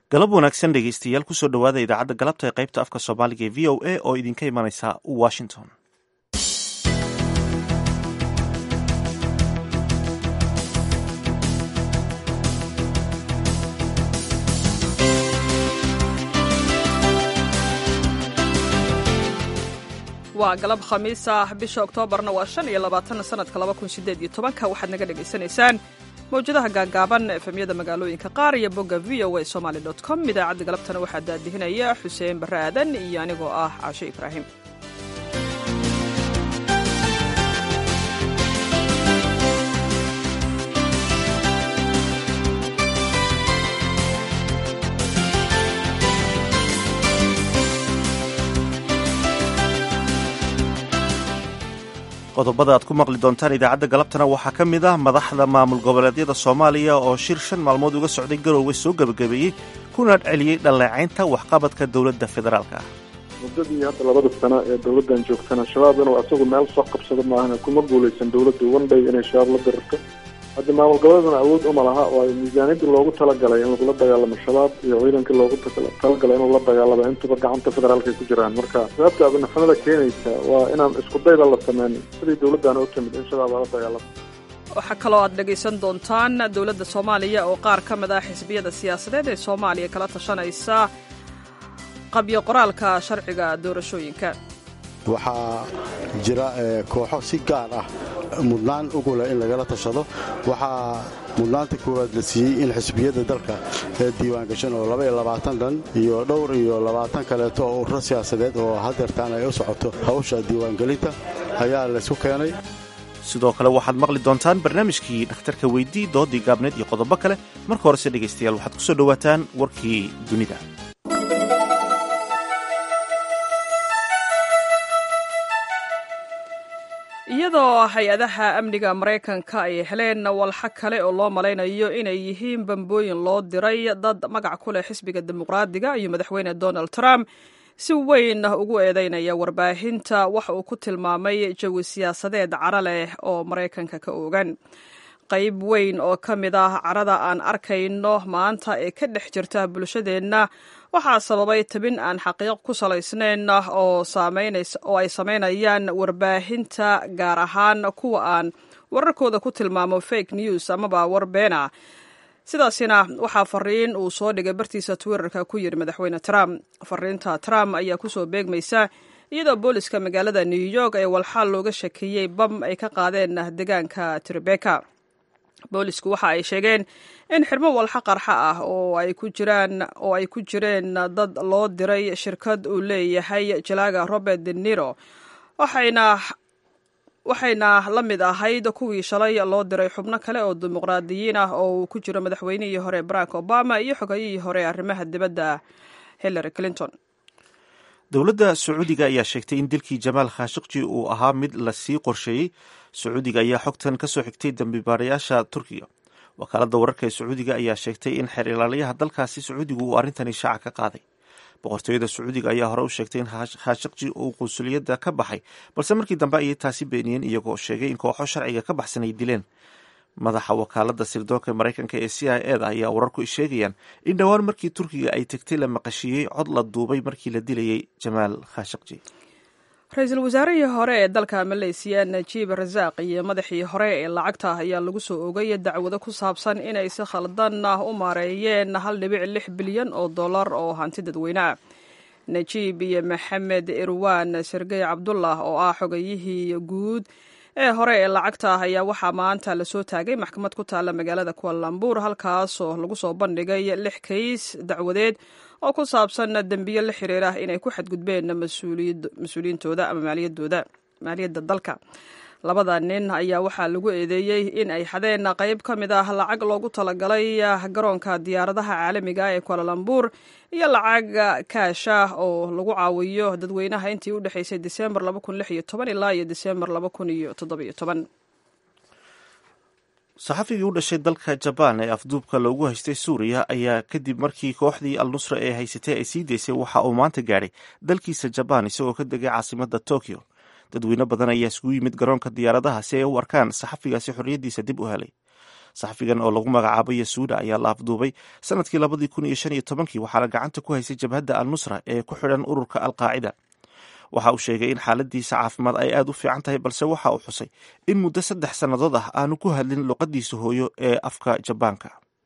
galab wanaagsan dhegeystayaal kusoo dhowaada idaacadda galabta ee qaybta afka soomaaliga ee v o a oo idinka imanaysa washington waa galab khamiis ah bisha oktoobarna waa shan iyo labaatan sanadka laba kun sideed iyo tobanka waxaad naga dhagaysanaysaan mawjadaha gaagaaban efemyada magaalooyinka qaar iyo bogga v o a somaly dot com idaacadda galabtana waxaa daadihinaya xuseen barre aadan iyo anigoo ah caashe ibraahim qodobada aad ku maqli doontaan idaacadda galabtana waxaa ka mid ah madaxda maamul goboleedyada soomaaliya oo shir shan maalmood uga socday garowga soo gebagabeeyey kuna celiyey dhalleecaynta waxqabadka dowladda federaalka ah muddadii hadda labada sano ee dowladdan joogtana shabaab inuu asagu meel soo qabsado maahana kuma guulaysan dowladdu wandhay inay shabaab la dirirto hadda maamul goboleedana awood uma laha waayo miisaaniyadii loogu talagalay in lagula dagaalamo shabaab iyo ciidankii loogu talagalay inuu la dagaalamo intuba gacanta federaalka ay ku jiraan marka sababta abinaxnimada keenaysa waa inaan isku dayda la sameyn sidii dowladdaana u timid in shabaab lala dagaalamo waxaa kaloo aad dhegaysan doontaan dowladda soomaaliya oo qaar ka mid ah xisbiyada siyaasadeed ee soomaaliya kala tashanaysa qabyo qoraalka sharciga doorashooyinka waxaa jira kooxo si gaar ah mudnaan ugu leh in lagala tashado waxaa mudnaanta koowaad la siiyey in xisbiyadda dalka ee diiwaangashan oo labaiyo labaatan dhan iyo dhowr iyo labaatan kaleeto oo ururo siyaasadeed oo hadeertaan ay u socoto hawsha diiwaangelinta ayaa laysku keenay sidoo kale waxaad maqli doontaan barnaamijkii dhakhtarka weydii doodii gaabneed iyo qodobo kale marka horese dhegaystayaal waxaad ku soo dhowaataan warkii dunida iyadoo hay-adaha amniga maraykanka ay heleen walxa kale oo loo malaynayo inay yihiin bambooyin loo diray dad magac ku leh xisbiga dimuqraadiga iyo madaxweyne donald trump si weyn ugu eedeynaya warbaahinta waxa uu ku tilmaamay jawi siyaasadeed cara leh oo maraykanka ka oogan qayb weyn oo ka mid ah carada aan arkayno maanta ee ka dhex jirta bulshadeenna waxaa sababay tabin aan xaqiiq ku salaysnayn oo ay samaynayaan warbaahinta gaar ahaan kuwa aan wararkooda ku tilmaamo fake news amaba war beena sidaasina waxaa fariin uu soo dhigay bartiisa twitterka ku yidhi madaxweyne trump fariinta trump ayaa kusoo beegmaysa iyadoo booliska magaalada new york ee walxaal looga shakeeyey bam ay ka qaadeen deegaanka tribeka boolisku waxa ay sheegeen in xirmo walxa qarxa ah oo ay ku jiraan oo ay ku jireen dad loo diray shirkad uu leeyahay jalaaga robert de niro waxayna waxayna la mid ahayd kuwii shalay loo diray xubno kale oo dimuqraadiyiin ah oo uu ku jiro madaxweynihii hore barack obama iyo xogayihii hore arrimaha dibadda hillary clinton dowladda sacuudiga ayaa sheegtay in dilkii jamaal khashikji uu ahaa mid lasii qorsheeyey sacuudiga ayaa xogtan ka soo xigtay dambibaarayaasha turkiga wakaaladda wararka ee sacuudiga ayaa sheegtay in xeer ilaaliyaha dalkaasi sacuudigu uu arrintani shaaca ka qaaday boqortooyada sacuudiga ayaa hore u sheegtay in khashikji uu qunsuliyadda ka baxay balse markii dambe ayay taasi beeniyeen iyagoo sheegay in kooxo sharciga ka baxsan ay dileen madaxa wakaaladda sirdoonka maraykanka ee c i eda ayaa wararku sheegayaan in dhowaan markii turkiga ay tegtay la maqashiiyey cod la duubay markii la dilayay jamaal khashikji ra-iisul wasaarihii hore ee dalka maleysiya najiib rasaaq iyo madaxii hore ee lacagta ayaa lagu soo ogay dacwado ku saabsan inay si khaldan u maareeyeen hal dhibic lix bilyan oo dollar oo hanti dadweyne ah najiib iyo maxamed irwan sergey cabdullah oo ah xogayihii guud ee hore ee lacagta ayaa waxaa maanta lasoo taagay maxkamad ku taalla magaalada kualambuur halkaasoo lagu soo bandhigay lix kays dacwadeed oo ku saabsan dembiyo la xiriira inay ku xadgudbeen mas-uuliyiintooda ama maaliyadooda maaliyadda dalka labada nin ayaa waxaa lagu eedeeyey in ay xadeen qayb ka mid ah lacag loogu talagalay garoonka diyaaradaha caalamiga ee kualalambur iyo lacag kaash ah oo lagu caawiyo dadweynaha intii u dhexaysay disembar ilaa iyo disembar saxafigii u dhashay dalka jabaan ee afduubka loogu haystay suuriya ayaa kadib markii kooxdii al nusra ee haysatay ay sii daysay waxa uu maanta gaadhay dalkiisa jabaan isagoo ka degay caasimada tokyo dadweyne badan ayaa isugu yimid garoonka diyaaradaha si ay u arkaan saxafigaasi xorriyaddiisa dib u helay saxafigan oo lagu magacaabo yasuuda ayaa la afduubay sanadkii labadii kun iyo shan iyo tobankii waxaana gacanta ku haysay jabhadda al nusra ee ku xidhan ururka alqaacida waxa uu sheegay in xaaladiisa caafimaad ay aad u fiican tahay balse waxa uu xusay in muddo saddex sannadood ah aanu ku hadlin luqadiisa hooyo ee afka jabaanka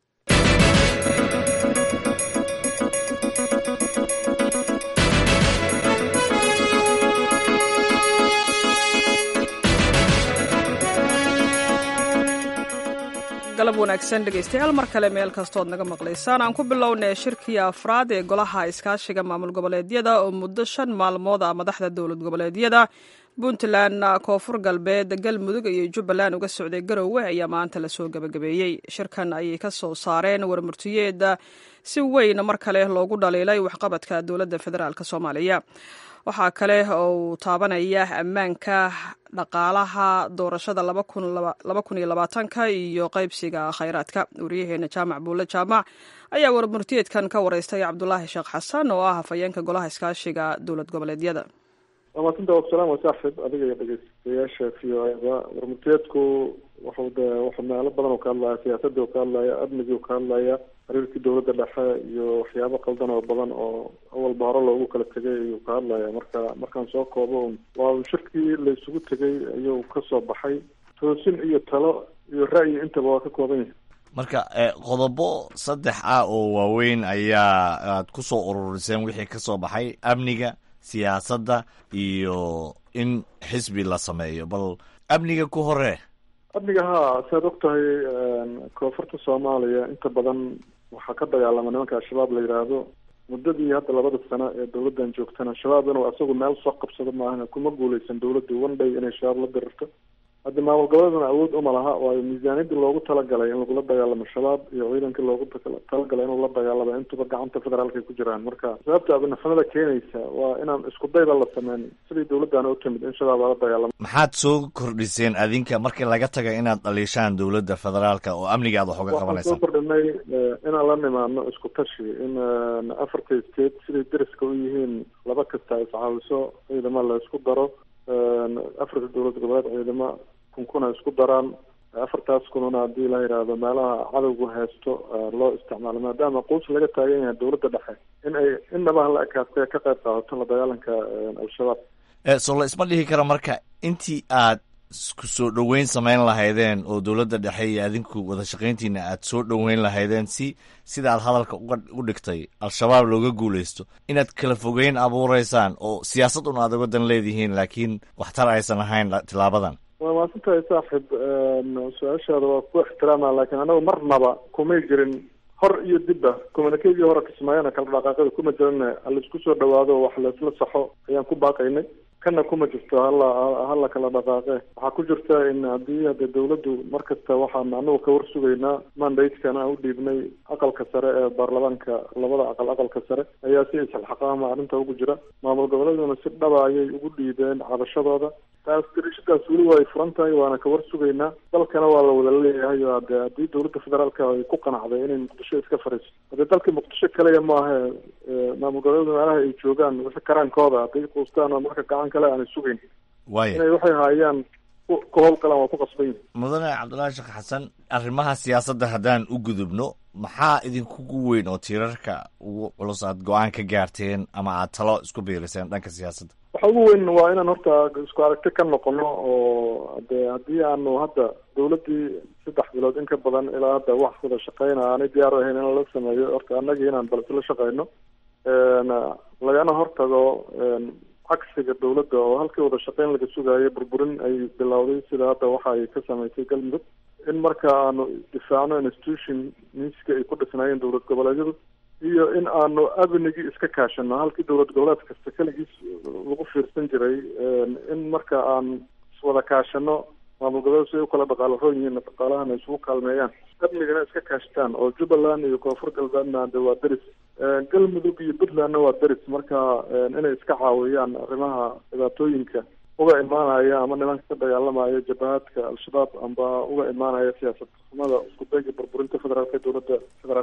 galab wanaagsan dhegaystayaal mar kale meel kastood naga maqlaysaan aan ku bilownay shirkii afraad ee golaha iskaashiga maamul goboleedyada oo muddo shan maalmood ah madaxda dowlad goboleedyada puntland koonfur galbeed galmudug iyo jubbaland uga socday garowe ayaa maanta lasoo gebagabeeyey shirkan ayay ka soo saareen warmurtiyeeda si weyn mar kale loogu dhaliilay waxqabadka dowladda federaalk soomaaliya waxaa kale oo uu taabanaya ammaanka dhaqaalaha doorashada laba kun iyo labaatanka iyo qaybsiga khayraadka wariyaheena jaamac buulle jaamac ayaa warmurtiyeedkan ka wareystay cabdulaahi sheekh xasan oo ah hafayeenka golaha iskaashiga dowlad goboleedyada wamaadsanta wasalaam wasaaxib adiga iyo dhegeystayaasha v o eda warmurtiyeedku wuxuu de wuxuu meelo badan oo ka hadlaya siyaasadii oo ka hadlaya amnigii oo ka hadlaya xiriirkii dowladda dhexe iyo waxyaabo qaldan oo badan oo awalba hore loogu kala tegay ayuu ka hadlaya marka markaan soo koobo waa shirkii la isugu tegay ayuu kasoo baxay toosin iyo talo iyo ra'yi intaba waa ka kooban yahay marka qodobo saddex ah oo waaweyn ayaa aad ku soo ururiseen wixii ka soo baxay amniga siyaasadda iyo in xisbi la sameeyo bal amniga ku hore amniga haa saad og tahay koonfurta soomaaliya inta badan waxaa ka dagaalama nimanka al-shabaab la yidhaahdo muddadii hadda labada sano ee dowladdan joogtana al-shabaab inuu asagu meel soo qabsado maahan kuma guuleysan dowladdu one day inay shabaab la dirirto hadda maamul goboleedana awood uma laha waayo miisaaniyadii loogu talagalay in lagula dagaalamo shabaab iyo ciidankii loogu talagalay inuu la dagaalamo intuba gacanta federaalka ay ku jiraan marka sababta abinafanada keenaysa waa inaan isku dayba la sameyn sidii dowladdaana u timid in shabaab lala dagaalamo maxaad soo kordhiseen adinka markii laga taga inaad dhaliishaan dowladda federaalka oo amniga aad wax uga waxaan qabanaysaan soo kordhinay inaan la nimaadno isku tashi in afarta state siday deriska u yihiin laba kasta iscaawiso ciidamo la isku daro afarta dowlad goboleed ciidamo kunkuna isku daraan afartaas kununa haddii la yidhaahdo meelaha cadowgu haysto loo isticmaalo maadaama quus laga taagan yahay dowladda dhexe in ay innaba hala ekaatee ka qayb qaadato la dagaalanka al-shabaab so la isma dhihi karo marka intii aad ku soo dhoweyn samayn lahaydeen oo dowladda dhexe iyo adinku wada shaqayntiina aad soo dhoweyn lahaydeen si sida aad hadalka uga u dhigtay al-shabaab looga guulaysto inaad kala fogeyn abuureysaan oo siyaasad un aad uga dan leedihiin laakiin waxtar aysan ahayn tilaabadan waa maasantahay saaxib su-aashaada waa ku ixtiraama laakiin anagu marnaba kumay jirin hor iyo dibba communikadii hore kismaayana kala dhaqaaqada kuma jirin halaisku soo dhawaado wax laisla saxo ayaan ku baaqaynay kana kuma jirto hala hala kala dhaqaaqe waxaa ku jirta in haddii hade dawladdu mar kasta waxaan anagu ka war sugaynaa mandatekana u dhiibnay aqalka sare ee baarlamaanka labada aqal aqalka sare ayaa si isxilxaqaama arrinta ugu jira maamul goboleeduna si dhaba ayay ugu dhiibeen cabashadooda taas dirishadaas weli waa ay furan tahay waana ka war sugaynaa dalkana waa la wada leeyahay o ade haddii dowladda federaalka ay ku qanacday inay muqdisho iska fariiso hadee dalka muqdisho kaliya maahe maamul goboleedu meelaha ay joogaan wixi karaankooda hadday quustaan oo marka gacan kale aanay sugayn waaya inay waxay haayaan ku ku howlgalaan waa ku qasban yihin mudane cabdullaahi sheekh xasan arrimaha siyaasadda haddaan u gudubno maxaa idinkugu weyn oo tiirarka ugu culus aad go-aan ka gaarteen ama aad talo isku biiriseen dhanka siyaasadda waxa ugu weyn waa inaan horta isku aragti ka noqono oo de haddii aanu hadda dawladdii saddex bilood in ka badan ilaa hadda wax wada shaqeyna aanay diyaar u ahayn in lala sameeyo horta annagii inaan bal isla shaqeyno lagana hortago cagsiga dawladda oo halkii wada shaqeyn laga sugayo burburin ay bilowday sida hadda waxa ay ka samaysay galmudug in marka aanu difaacno institution miiska ay ku dhisnaayeen dowlad goboleedyadu iyo in aanu amnigii iska kaashano halkii dowlad goboleed kasta keligiis lagu fiirsan jiray in marka aan iswada kaashano maamul goboleed si ay u kala dhaqaalo roon yihiin dhaqaalahana isugu kaalmeeyaan amnigana iska kaashtaan oo jubbaland iyo koonfur galbeedna de waa deris galmudug iyo puntlandna waa deris marka inay iska caawiyaan arrimaha dhibaatooyinka uga imaanaya ama nimanka ka dagaalamaya jabahaadka al-shabaab amba uga imaanaya siyaasad xumada isku dayga burburinta federaalka dowladda federaalka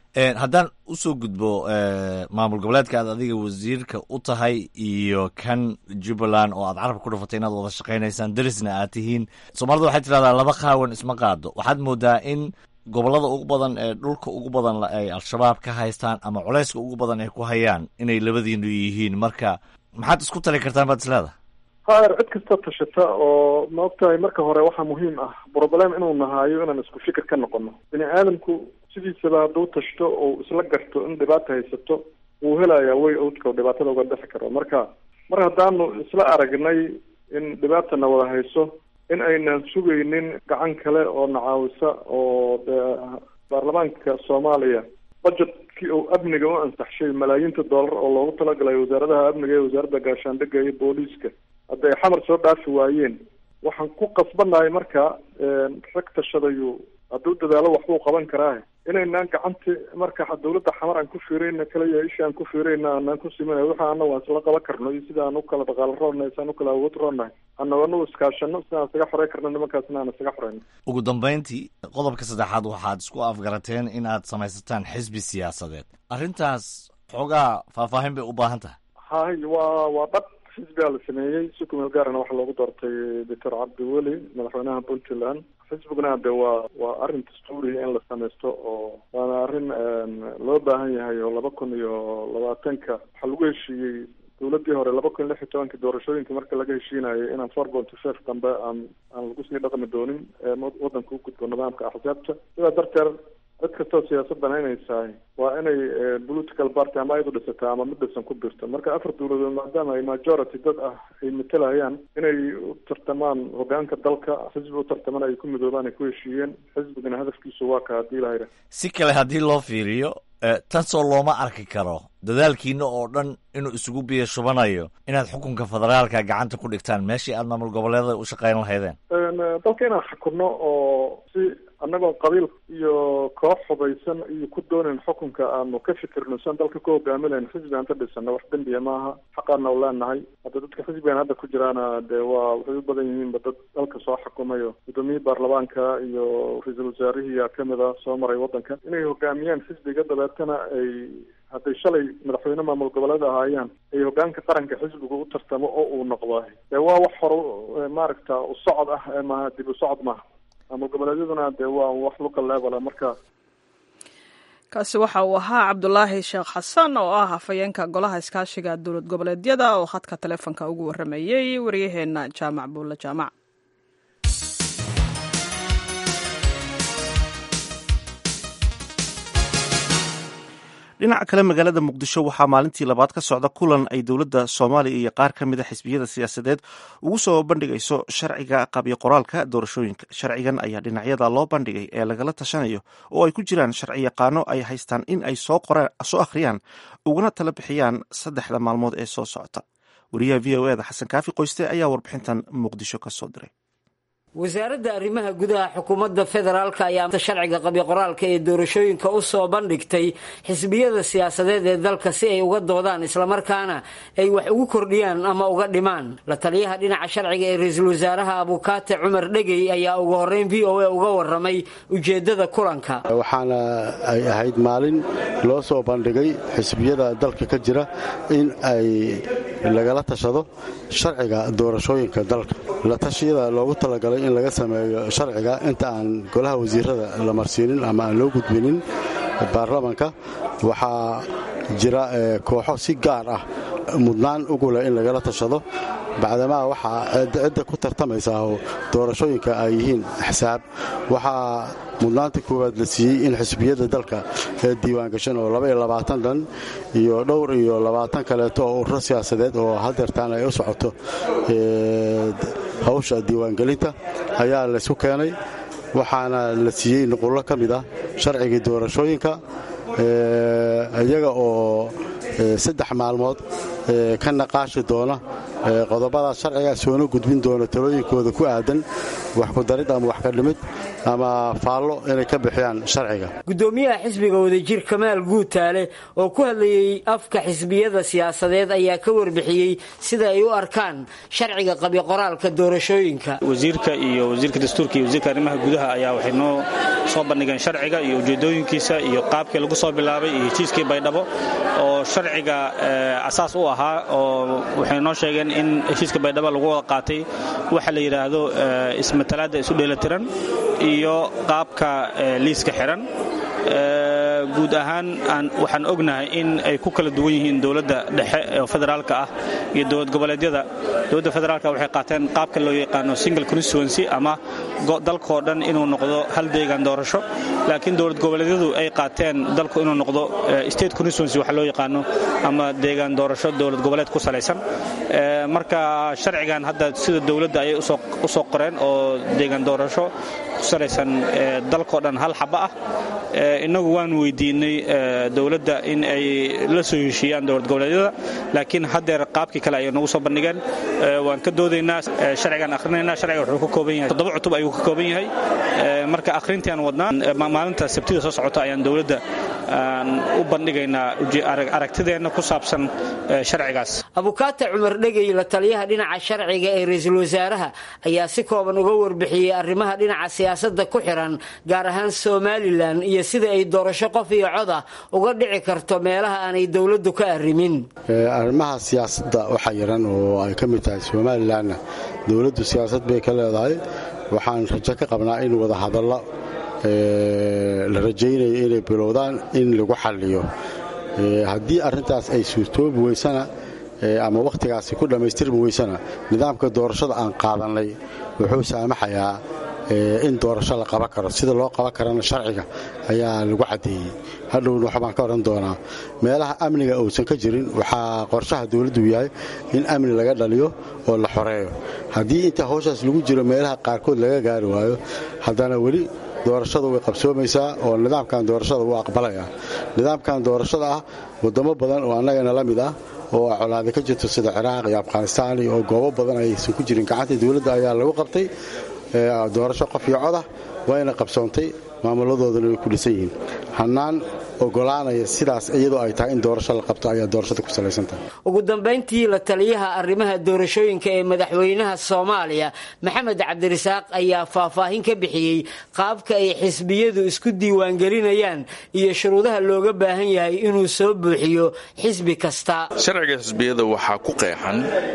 haddaan usoo gudbo maamul goboleedka aad adiga wasiirka u tahay iyo kan jubbaland oo aad carabka ku dhufatay inaad wada shaqaynaysaan darisna aad tihiin soomaalida waxay tidhahdaa laba qaawan isma qaado waxaad moodaa in gobollada ugu badan ee dhulka ugu badan ay al-shabaab ka haystaan ama culayska ugu badan ay ku hayaan inay labadiinu yihiin marka maxaad isku tali kartaan baad isleedahay haer cid kasta tashata oo ma ogtahay marka hore waxaa muhiim ah broblem inuu nahaayo inaan isku fikir ka noqono bini aadamku sidiisaba hadduu tashto oo isla garto in dhibaata haysato wuu helayaa way owdka oo dhibaatada uga dhexi karo marka mar haddaanu isla aragnay in dhibaatana wada hayso in aynan sugaynin gacan kale oo nacaawisa oo dee baarlamaanka soomaaliya budgetkii oo amniga u ansaxshay malaayiinta dollar oo loogu talagalay wasaaradaha amniga iyo wasaaradda gaashaandhigga iyo booliiska hadda ay xamar soo dhaafi waayeen waxaan ku qasbanahay marka rag tashadayu hadduu dadaalo waxbuu qaban karaa inaynaan gacanti marka dawladda xamar aan ku fiirayna kaliya isha aan ku fiirayna aanaan ku simanay waxa anagu aan isla qaban karno iyo sida aan u kala dhaqaalo roonnahay isaan u kala awood roonnahay anagu anagu iskaashano sidaan isaga xorey karno nimankaasna aan isaga xoreyno ugu dambayntii qodobka saddexaad waxaad isku afgarateen in aad samaysataan xisbi siyaasadeed arrintaas xoogaa faahfaahin bay u baahan tahay hay waa waa dhab xisbigaa la sameeyey si kumeel gaarana waxaa loogu doortay doctor cabdiweli madaxweynaha puntland xisbiguna de waa waa arrin dastuuriya in la samaysto oo waana arrin loo baahan yahay oo laba kun iyo labaatanka waxaa lagu heshiiyey dawladdii hore laba kun iyo lix iyo tobanka doorashooyinka marka laga heshiinayo inaan four ponty five dambe aan aan lagu sii dhaqmi doonin waddanka u gudbo nidaamka axsaabta sidaa darteed cid kastoo siyaasad banaynaysahay waa inay political party ama ayadu dhisataa ama mid dhisan ku birto marka afar dawladood maadaama ay majority dad ah ay matelayaan inay u tartamaan hogaanka dalka xisbi u tartaman ay ku midoobaan ay ku heshiiyeen xisbigana hadafkiisu waa ka haddii lahayra si kale haddii loo fiiriyo tansoo looma arki karo dadaalkiina oo dhan inuu isugu biyo shubanayo inaad xukunka federaalka gacanta ku dhigtaan meeshii aad maamul goboleeda u shaqayn lahaydeen dalka inaan xukunno oo si annagoon qabiil iyo koox hubaysan iyo ku doonayn xukunka aanu ka fikirno sian dalka ku hogaaminayn xisbi aan ka dhisano wax dembiya maaha xaqaana u leenahay hadda dadka xisbigan hadda ku jiraana dee waa waxay u badan yihiinba dad dalka soo xukumayo gudoomiyihii baarlamaanka iyo ra-iisul wasaarihiiyaa kamid a soo maray waddanka inay hogaamiyaan xisbiga dabeetana ay hadday shalay madaxweyne maamul goboleed ahaayaan ay hogaanka qaranka xisbiga u tartamo oo uu noqdo dee waa wax hore maaragta u socod ah maaha dib u socod maaha maamul goboleedyaduna dee waa wax luka leebala marka kaasi waxa uu ahaa cabdulaahi sheekh xasan oo ah hafayeenka golaha iskaashiga dowlad goboleedyada oo khadka taleefonka ugu waramayey waryaheena jaamac buulle jaamac dhinaca kale magaalada muqdisho waxaa maalintii labaad ka socda kulan ay dowladda soomaaliya iyo qaar ka mid a xisbiyada siyaasadeed ugu soo bandhigayso sharciga qabyo qoraalka doorashooyinka sharcigan ayaa dhinacyada loo bandhigay ee lagala tashanayo oo ay ku jiraan sharci yaqaano ay haystaan in ay soo akhriyaan uguna tala bixiyaan saddexda maalmood ee soo socota wariyaha v o eda xasan kaafi qoyste ayaa warbixintan muqdisho ka soo diray wasaaradda arrimaha gudaha xukuumadda federaalka ayaa sharciga qabyo qoraalka ee doorashooyinka u soo bandhigtay xisbiyada siyaasadeed ee dalka si ay uga doodaan islamarkaana ay wax ugu kordhiyaan ama uga dhimaan la taliyaha dhinaca sharciga ee ra-iisul wasaaraha abukaate cumar dhegey ayaa ugu horreyn v o a uga waramay ujeeddada kulanka waxaana ay ahayd maalin loo soo bandhigay xisbiyada dalka ka jira in ay lagala tashado sharciga doorashooyinka dalka la tashiyada loogu talagalay in laga sameeyo sharciga inta aan golaha wasiirada la marsiinin ama aan loo gudbinin baarlamanka waxaa jira kooxo si gaar ah mudnaan ugu leh in lagala tashado bacdamaa waxaa cidda ku tartamaysaa oo doorashooyinka ay yihiin xisaab waxaa mudnaanta koowaad la siiyey in xisbiyada dalka ee diiwaangashan oo dhan iyo dhowr iyo labaatan kaleeto oo ururo siyaasadeed oo hadeertaan ay u socoto hawsha diiwaangelinta ayaa laysku keenay waxaana la siiyey nuqullo ka mid ah sharcigii doorashooyinka iyaga oo saddex maalmood ka naqaashi doona qodobadaas sharciga soona gudbin doona talooyinkooda ku aadan wax ku darid ama wax ka dhimid ama faallo inay ka bixiyaan sharciga gudoomiyaha xisbiga wadajir kamaal guutaale oo ku hadlayey afka xisbiyada siyaasadeed ayaa ka warbixiyey sida ay u arkaan sharciga qabyo qoraalka doorashooyinka wasiirka iyo wasiirka dastuurka iyo wasiirka arrimaha gudaha ayaa waxay noo soo bandhigeen sharciga iyo ujeedooyinkiisa iyo qaabka lagu lagu soo bilaabay iyo heshiiskii baydhabo oo sharciga asaas u ahaa oo waxay noo sheegeen in heshiiska baydhabo lagu wada qaatay waxa la yidhaahdo ismatalaadda isu dheelatiran iyo qaabka liiska xiran guud ahaan waxaan ognahay in ay ku kala duwan yihiin dowladda dhexe oo federaalka ah iyo dowlad goboleedyada dowladda federaalka waxay qaateen qaabka loo yaqaano single constituency ama dalkoo dhan inuu noqdo hal deegaan doorasho laakiin dowlad goboleedyadu ay qaateen dalku inuu noqdo state constituency waxa loo yaqaano ama deegaan doorasho dowlad goboleed ku salaysan marka sharcigan hadda sida dowladda ayay u soo qoreen oo deegaan doorasho ku salaysan dalkoo dhan hal xaba ah innagu waan weydiinay dowladda in ay la soo heshiiyaan dowlad goboleedyada laakiin haddeer qaabkii kale ayay nagu soo bandhigeen waan ka doodaynaa sharcigaan akhrinaynaa sharciga wuxuu ka kooban yahay toddoba cutub ayuu ka kooban yahay marka akhrintii aan wadnaa maalinta sabtida soo socota ayaan dowladda aan u bandhigaynaa aragtideenna ku saabsan sharcigaas abukaata cumar dhegey la taliyaha dhinaca sharciga ee ra-iisul wasaaraha ayaa si kooban uga warbixiyey arrimaha dhinaca siyaasadda ku xiran gaar ahaan somalilan iyo sida ay doorasho qof iyo cod ah uga dhici karto meelaha aanay dowladdu ka arrimin arrimaha siyaasadda waxaa yaran oo ay ka mid tahay somalilanna dowladdu siyaasad bay ka leedahay waxaan rajo ka qabnaa in wadahadallo la rajaynayo inay bilowdaan in lagu xalliyo haddii arrintaas ay suurtoobi weysana ama wakhtigaasi ku dhammaystirmi weysana nidaamka doorashada aan qaadannay wuxuu saamaxayaa in doorasho la qaban karo sida loo qaban karana sharciga ayaa lagu caddeeyey hadhowna waxbaan ka odhan doonaa meelaha amniga uusan ka jirin waxaa qorshaha dowladdu yahay in amni laga dhaliyo oo la xoreeyo haddii inta hawshaas lagu jiro meelaha qaarkood laga gaari waayo haddana weli doorashada way qabsoomaysaa oo nidaamkan doorashada wuu aqbalaya nidaamkan doorashada ah wadamo badan oo annagana la mid ah oo colaada ka jirto sida ciraaq iyo afghanistaan oo goobo badan aysan ku jirin gacanta dowladda ayaa lagu qabtay doorasho qof iyo codah wayna qabsoontay maamuladoodana way ku dhisan yihiin hannaan ogolaanaya sidaas iyadoo ay tahay in doorasho la qabto ayaa doorashada ku salaysantahay ugu dambayntii la taliyaha arrimaha doorashooyinka ee madaxweynaha soomaaliya maxamed cabdirasaaq ayaa faahfaahin ka bixiyey qaabka ay xisbiyadu isku diiwaangelinayaan iyo shuruudaha looga baahan yahay inuu soo buuxiyo xisbi kasta sharciga xisbiyada waxaa ku qeexan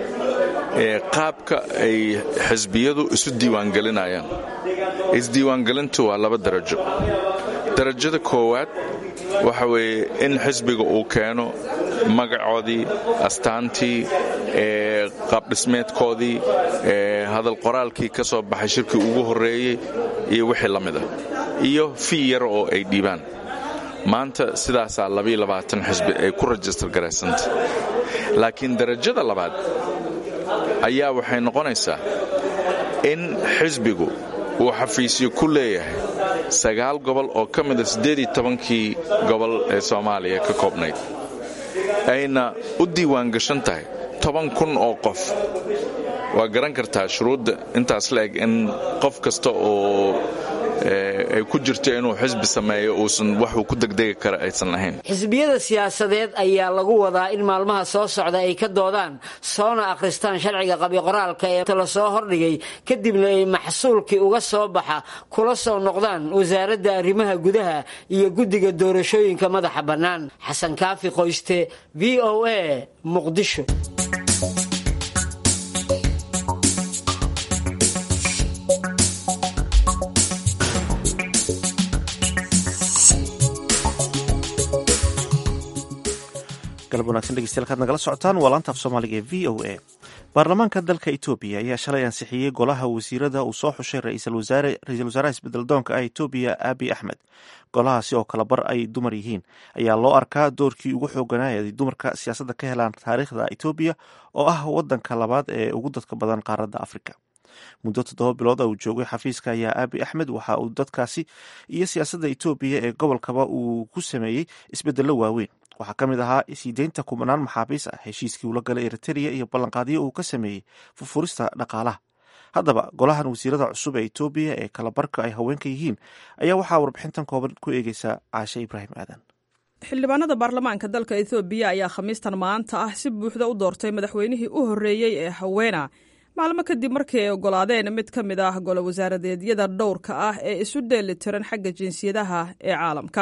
qaabka ay xisbiyadu isu diiwaangelinayaan isdiiwaangelintu waa laba darajo darajada koowaad waxa weeye in xisbiga uu keeno magacoodii astaantii qaabdhismeedkoodii hadal qoraalkii ka soo baxay shirkii ugu horreeyey iyo wixii la mid ah iyo fii yar oo ay dhiibaan maanta sidaasaa xisbi ay ku rajistar garaysanta laakiin darajada labaad ayaa waxay noqonaysaa in xisbigu uu xafiisyo ku leeyahay sagaal gobol oo ka mida siddeedii tobankii gobol ee soomaaliya ka koobnayd ayna u diiwaangashan tahay toban kun oo qof waa garan kartaa shuruudda intaas la eg in qof kasta oo ay ku jirto inuu xisbi sameeyo uusan waxuu ku degdegi kara aysan lahayn xisbiyada siyaasadeed ayaa lagu wadaa in maalmaha soo socda ay ka doodaan soona akhristaan sharciga qabiqoraalka ee la soo hordhigay kadibna ay maxsuulkii uga soo baxa kula soo noqdaan wasaaradda arrimaha gudaha iyo guddiga doorashooyinka madaxa bannaan xasan kaafi qoyste v o a muqdisho galab wanagsan dhegeystayaal kaad nagala socotaan waa laanta af soomaaliga ee v o a baarlamaanka dalka etoobiya ayaa shalay ansixiyey golaha wasiirada uu soo xushay ra-iisul wasaaraha isbedeldoonka ah etoobiya abi axmed golahaasi oo kala bar ay dumar yihiin ayaa loo arkaa doorkii ugu xooganaya ay dumarka siyaasadda ka helaan taariikhda etoobiya oo ah wadanka labaad ee ugu dadka badan qaaradda afrika muddo toddoba bilood uu joogay xafiiska ayaa abi axmed waxa uu dadkaasi iyo siyaasadda etoobiya ee gobolkaba uu ku sameeyey isbedello waaweyn waxaa ka mid ahaa siideynta kumanaan maxaabiis ah heshiiskii uula galay eritrea iyo ballanqaadyo uu ka sameeyey furfurista dhaqaalaha haddaba golahan wasiirada cusub ee etoobiya ee kalabarka ay haweenka yihiin ayaa waxaa warbixintan kooban ku eegeysa caashe ibraahim aadan xildhibaanada baarlamaanka dalka ethoobiya ayaa khamiistan maanta ah si buuxda u doortay madaxweynihii u horreeyey ee haweena maalmo kadib markii ay ogolaadeen mid ka mid ah golo wasaaradeedyada dhowrka ah ee isu dheeli tiran xagga jinsiyadaha ee caalamka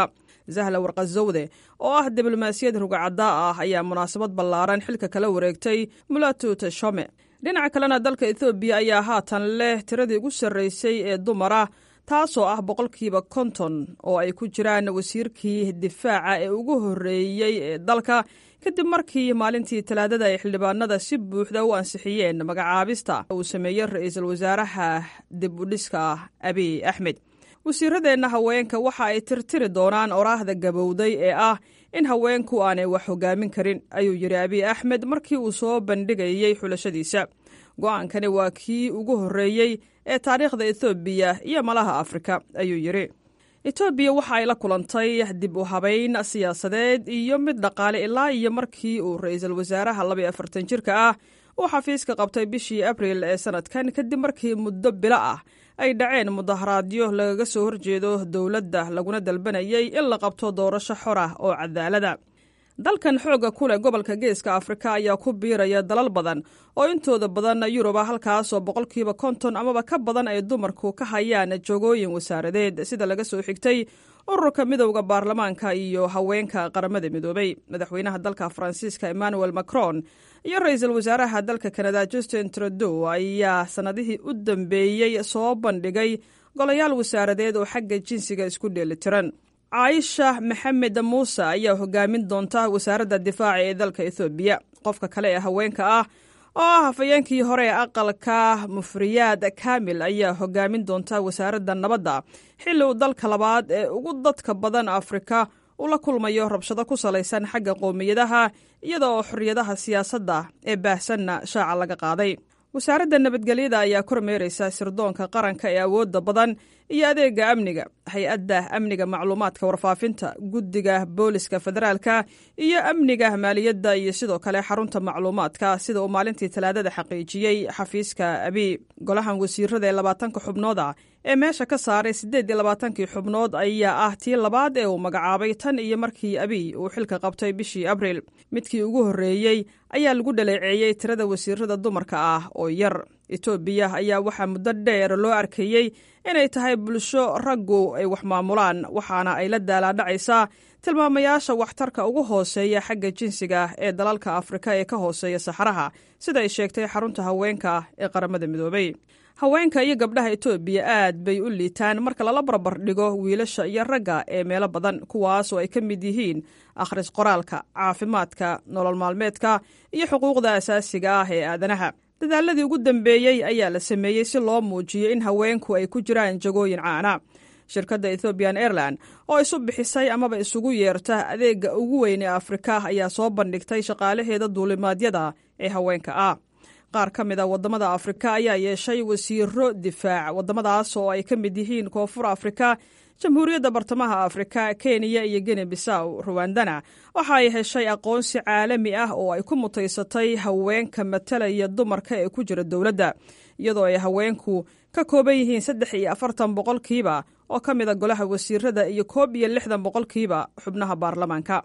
zahla warqazowde oo ah diblomaasiyad rugacaddaa ah ayaa munaasabad ballaaran xilka kala wareegtay mulatu teshome dhinaca kalena dalka ethoobiya ayaa haatan leh tiradii ugu sarraysay ee dumara taasoo ah boqolkiiba konton oo ay ku jiraan wasiirkii difaaca ee ugu horreeyey ee dalka kadib markii maalintii talaadada ay xildhibaanada si buuxda u ansixiyeen magacaabista uu sameeyey ra-iisul wasaaraha dib u dhiska abiy axmed wasiiradeenna haweenka waxa ay tirtiri doonaan oraahda gabowday ee ah in haweenku aanay wax hogaamin karin ayuu yidhi abiy axmed markii uu soo bandhigayey xulashadiisa go-aankani waa kii ugu horreeyey ee taariikhda ethoobiya iyo malaha afrika ayuu yidhi etoobiya waxa ay la kulantay dib u habayn siyaasadeed iyo mid dhaqaale ilaa iyo markii uu ra-iisul wasaaraha labaiyo afartan jirka ah uu xafiiska qabtay bishii abril ee sanadkan kadib markii muddo bilo ah ay dhaceen mudaharaadyo lagaga soo horjeedo dowladda laguna dalbanayay in la qabto doorasho xor ah oo cadaalada dalkan xoogga ku leh gobolka geeska afrika ayaa ku biiraya dalal badan oo intooda badan yuruba halkaasoo boqolkiiba konton amaba ka badan ay dumarku ka hayaan joogooyin wasaaradeed sida laga soo xigtay ururka midowda baarlamaanka iyo haweenka qaramada midoobay madaxweynaha dalka faransiiska emmanuel macron iyo ra-iisul wasaaraha dalka kanada justin trudeau ayaa sannadihii u dambeeyey soo bandhigay golayaal wasaaradeed oo xagga jinsiga isku dheelitiran caaisha maxamed muuse ayaa hogaamin doonta wasaaradda difaaca ee dalka ethoobiya qofka kale ee haweenka ah oo ah hafayeenkii hore ee aqalka mufriyaad kaamil ayaa hogaamin doonta wasaaradda nabadda xilli uu dalka labaad ee ugu dadka badan afrika uu la kulmayo rabshado ku salaysan xagga qowmiyadaha iyada oo xorriyadaha siyaasadda ee baahsanna shaaca laga qaaday wasaaradda nabadgelyada ayaa kormeeraysa sirdoonka qaranka ee awoodda badan iyo adeega amniga hay-adda amniga macluumaadka warfaafinta guddiga booliska federaalka iyo amniga maaliyadda iyo sidoo kale xarunta macluumaadka sida uu maalintii talaadada xaqiijiyey xafiiska abiy golahan wasiirada ee labaatanka xubnooda ee meesha ka saaray siddeed iyo labaatankii xubnood ayaa ah tii labaad ee uu magacaabay tan iyo markii abiy uu xilka qabtay bishii abril midkii ugu horreeyey ayaa lagu dhaleeceeyey tirada wasiirada dumarka ah oo yar etoobiya ayaa waxaa muddo dheer loo arkayey inay tahay bulsho raggu ay wax maamulaan waxaana ay la daalaadhacaysaa tilmaamayaasha waxtarka ugu hooseeya xagga jinsiga ee dalalka afrika ee ka hooseeya saxaraha sida ay sheegtay xarunta haweenka ee qaramada midoobay haweenka iyo gabdhaha etoobiya aad bay u liitaan marka lala barbar dhigo wiilasha iyo ragga ee meelo badan kuwaas oo ay ka mid yihiin akhris qoraalka caafimaadka nolol maalmeedka iyo xuquuqda asaasiga ah ee aadanaha dadaaladii ugu dambeeyey ayaa la sameeyey si loo muujiyo in haweenku ay ku jiraan jagooyin caana shirkadda ethoobian airline oo isu bixisay amaba isugu yeerta adeega ugu weyn ee afrika ayaa soo bandhigtay shaqaalaheeda duulimaadyada ee haweenka ah qaar ka mid a waddamada afrika ayaa yeeshay wasiiro difaac waddamadaas oo ay ka mid yihiin koonfur afrika jamhuuriyadda bartamaha afrika kenya iyo gene bisaw ruwandana waxa ay heshay aqoonsi caalami ah oo ay ku mutaysatay haweenka matalaya dumarka ee ku jira dowladda iyadoo ay haweenku ka kooban yihiin saddex iyo afartan boqolkiiba oo ka mid a golaha wasiirada iyo koob iyo lixdan boqolkiiba xubnaha baarlamaanka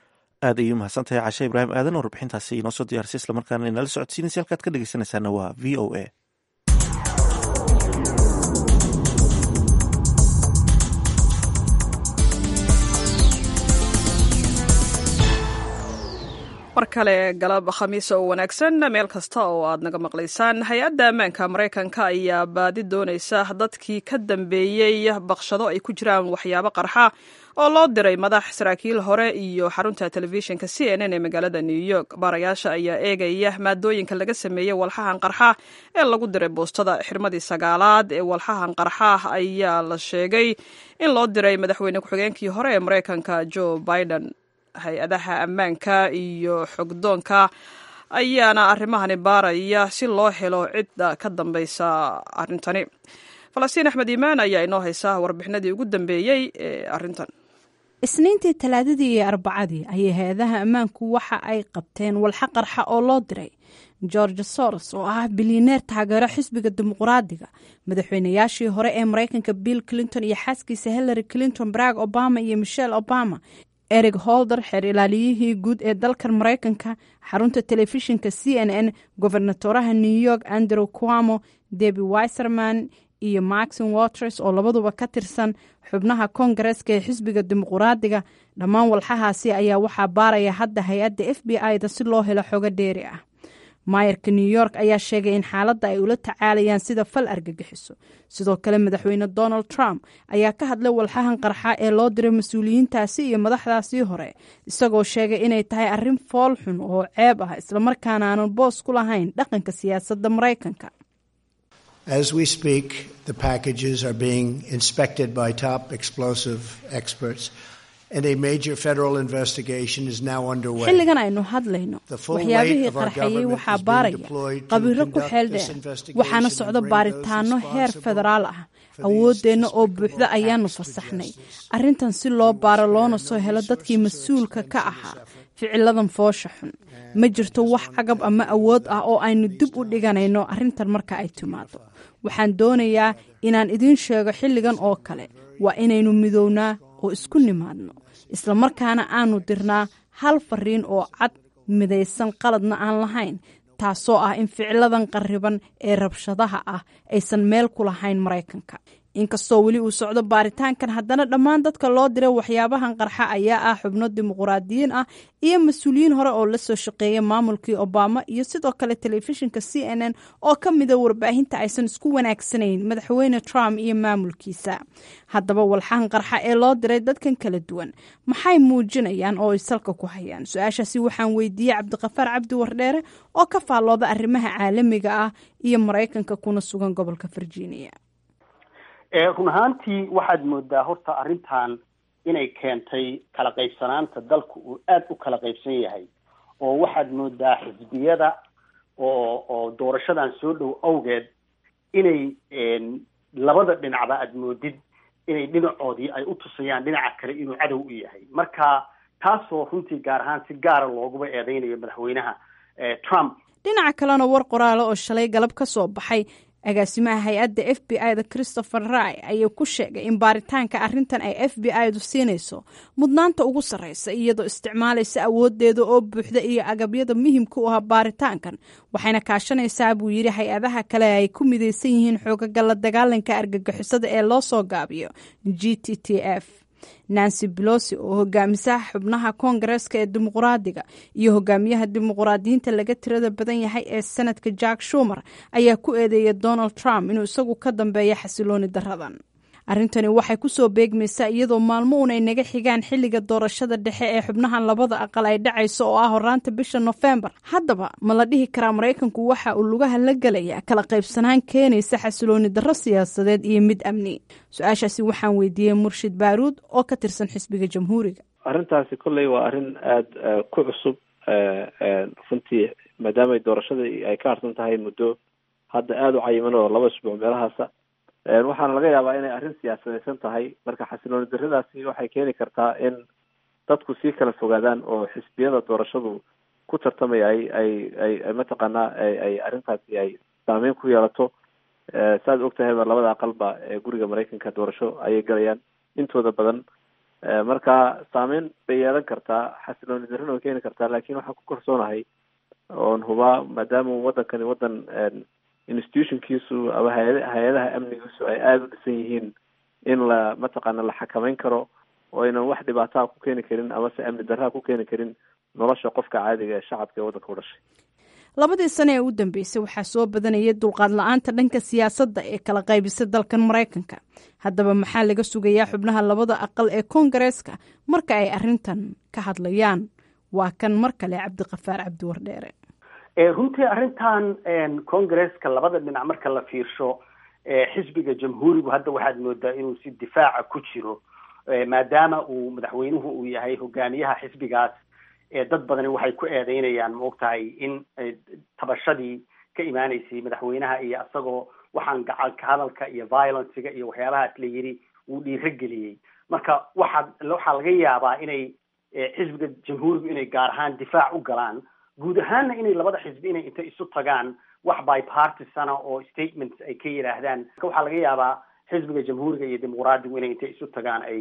aad ayay umahadsantahay cashe ibraahim aadan oo warbixintaasi inoo soo diyaarisay islamarkaana inala socodsiinaysa halkaad ka dhegeysanaysaana waa v o a mar kale galab khamiisa oo wanaagsan meel kasta oo aad naga maqlaysaan hay-adda ammaanka maraykanka ayaa baadi doonaysa dadkii ka dambeeyey baqshado ay ku jiraan waxyaabo qarxa oo loo diray madax saraakiil hore iyo xarunta telefishinka c n n ee magaalada new york baarayaasha ayaa eegaya maadooyinka laga sameeyey walxahan qarxa ee lagu diray boostada xirmadii sagaalaad ee walxahan qarxa ayaa la sheegay in loo diray madaxweyne ku-xigeenkii hore ee maraykanka joe biden hay-adaha ammaanka iyo xogdoonka ayaana arrimahani baaraya si loo helo cidda ka dambaysa arrintani falastiin axmed iimaan ayaa inoo haysa warbixinadii ugu dambeeyey ee arrintan isniintii talaadadii iyo arbacadii ayay hay-adaha ammaanku waxa ay qabteen walxa qarxa oo loo diray george soros oo ah bilyaneer taageero xisbiga dimuqraadiga madaxweynayaashii hore ee maraykanka bill clinton iyo xaaskiisa hillary clinton barack obama iyo michelle obama erig holder xeer ilaaliyihii guud ee dalkan maraykanka xarunta telefishinka c n n gobernatoraha new york andrew cuamo debi wiserman iyo maxin waters oo labaduba ka tirsan xubnaha koongareeska ee xisbiga dimuquraadiga dhammaan walxahaasi ayaa waxaa baaraya hadda hay-adda f b i da si loo helo xogo dheeri ah maayarka new york ayaa sheegay in xaaladda ay ula tacaalayaan sida fal argagixiso sidoo kale madaxweyne donald trump ayaa ka hadlay walxahan qarxa ee loo diray mas-uuliyiintaasi iyo madaxdaasii hore isagoo sheegay inay tahay arrin fool xun oo ceeb ah islamarkaana aanan boos ku lahayn dhaqanka siyaasadda maraykanka As we speak, the packages are being inspected by top explosive experts, and a major federal investigation is now underway. xilligan aynu hadlayno waxyaabihii qarxayey waxaa baaraya qabiiro ku xeel dheer waxaana socdo baaritaano heer federaal ah awooddeenna oo buuxda ayaanu fasaxnay arrintan si loo baaro loona soo helo dadkii mas-uulka ka ahaa ficiladan foosha xun ma jirto wax cagab ama awood ah oo aynu dib u dhiganayno arrintan marka ay timaado waxaan doonayaa inaan idiin sheego xilligan oo kale waa inaynu midownaa oo isku nimaadno islamarkaana aanu dirnaa hal fariin oo cad midaysan qaladna aan lahayn taasoo ah in ficiladan qarriban ee rabshadaha ah aysan meel ku lahayn maraykanka inkastoo weli uu socdo baaritaankan haddana dhammaan dadka loo diray waxyaabahan qarxa ayaa ah xubno dimuquraadiyiin ah iyo mas-uuliyiin hore oo la soo shaqeeya maamulkii obama iyo sidoo kale telefishinka c n n oo ka mida warbaahinta aysan isku wanaagsanayn madaxweyne trump iyo maamulkiisa haddaba walxahan qarxa ee loo diray dadkan kala duwan maxay muujinayaan oo ay salka ku hayaan su-aashaasi waxaan weydiiyey cabdiqafaar cabdi wardheere oo ka faallooda arrimaha caalamiga ah iyo maraykanka kuna sugan gobolka virginia run ahaantii waxaad moodaa horta arrintan inay keentay kala qaybsanaanta dalku uu aada u kala qaybsan yahay oo waxaad moodaa xisbiyada oo oo doorashadan soo dhow awgeed inay labada dhinacba aad moodid inay dhinacoodii ay u tusayaan dhinaca kale inuu cadow u yahay marka taasoo runtii gaar ahaan si gaara looguba eedeynayo madaxweynaha trump dhinaca kalena war qoraale oo shalay galab ka soo baxay agaasimaha hay-adda f b i da christopher ray ayaa ku sheegay in baaritaanka arrintan ay f b i du siinayso mudnaanta ugu sarreysa iyadoo isticmaalaysa awoodeeda oo buuxda iyo agabyada muhimka u ah baaritaankan waxayna kaashanaysaa buu yidhi hay-adaha kale ay ku midaysan yihiin xoogaga la dagaalanka argagixisada ee loo soo gaabiyo g t t f nancy belosi oo hogaamisaha xubnaha koongareeska ee dimuquraadiga iyo hogaamiyaha dimuquraadiyiinta laga tirada badan yahay ee senadka jack shumer ayaa ku eedeeyay donald trump inuu isagu ka dambeeya xasilooni daradan arrintani waxay kusoo beegmaysaa iyadoo maalmo uun ay naga xigaan xilliga doorashada dhexe ee xubnahan labada aqal ay dhacayso oo ah horaanta bisha nofembar haddaba ma la dhihi karaa maraykanku waxa uu lugaha la gelaya kala qaybsanaan keenaysa xasilooni darro siyaasadeed iyo mid amni su-aashaasi waxaan weydiiyey murshid baaruud oo ka tirsan xisbiga jamhuuriga arrintaasi kolley waa arrin aada ku cusub runtii maadaama doorashadii ay ka harsan tahay muddo hadda aada u cayiman oo laba isbuuc meelahaasa waxaana laga yaabaa inay arrin siyaasadaysan tahay marka xasilooni darradaasi waxay keeni kartaa in dadku sii kala fogaadaan oo xisbiyada doorashadu ku tartamaya ay ay ay mataqaanaa ay arrintaasi ay saameyn ku yeelato saaad og tahayba labada aqalba ee guriga maraykanka doorasho ayay galayaan intooda badan marka saameyn bay yeelan kartaa xasilooni darrina way keeni kartaa laakiin waxaan ku kalsoonahay oon hubaa maadaama wadankani wadan institutionkiisu ama hay- hay-adaha amnigiisu ay aada u dhisan yihiin in la mataqaana la xakameyn karo oo aynan wax dhibaataa ku keeni karin amase amni darraha ku keeni karin nolosha qofka caadiga ee shacabka ee waddanka u dhashay labadii sane ee u dambeysay waxaa soo badanayay dulqaad la-aanta dhanka siyaasadda ee kala qaybisay dalkan maraykanka haddaba maxaa laga sugayaa xubnaha labada aqal ee koongareeska marka ay arrintan ka hadlayaan waa kan mar kale cabdiqafaar cabdiwardheere runtii arrintan congresska labada dhinac marka la fiirsho xisbiga jamhuurigu hadda waxaad moodaa inuu si difaaca ku jiro maadaama uu madaxweynuhu uu yahay hogaamiyaha xisbigaas dad badani waxay ku eedeynayaan maogtahay in tabashadii ka imaaneysay madaxweynaha iyo isagoo waxaan gacalka hadalka iyo violencega iyo waxyaabahaas la yidhi uu dhiiro geliyey marka waxaa waxaa laga yaabaa inay xisbiga jamhuurigu inay gaar ahaan difaac u galaan guud ahaanna inay labada xisbi inay inta isu tagaan wax bipartisana oo statements ay ka yidhaahdaan marka waxaa laga yaabaa xisbiga jamhuuriga iyo dimuqraadigu inay intay isu tagaan ay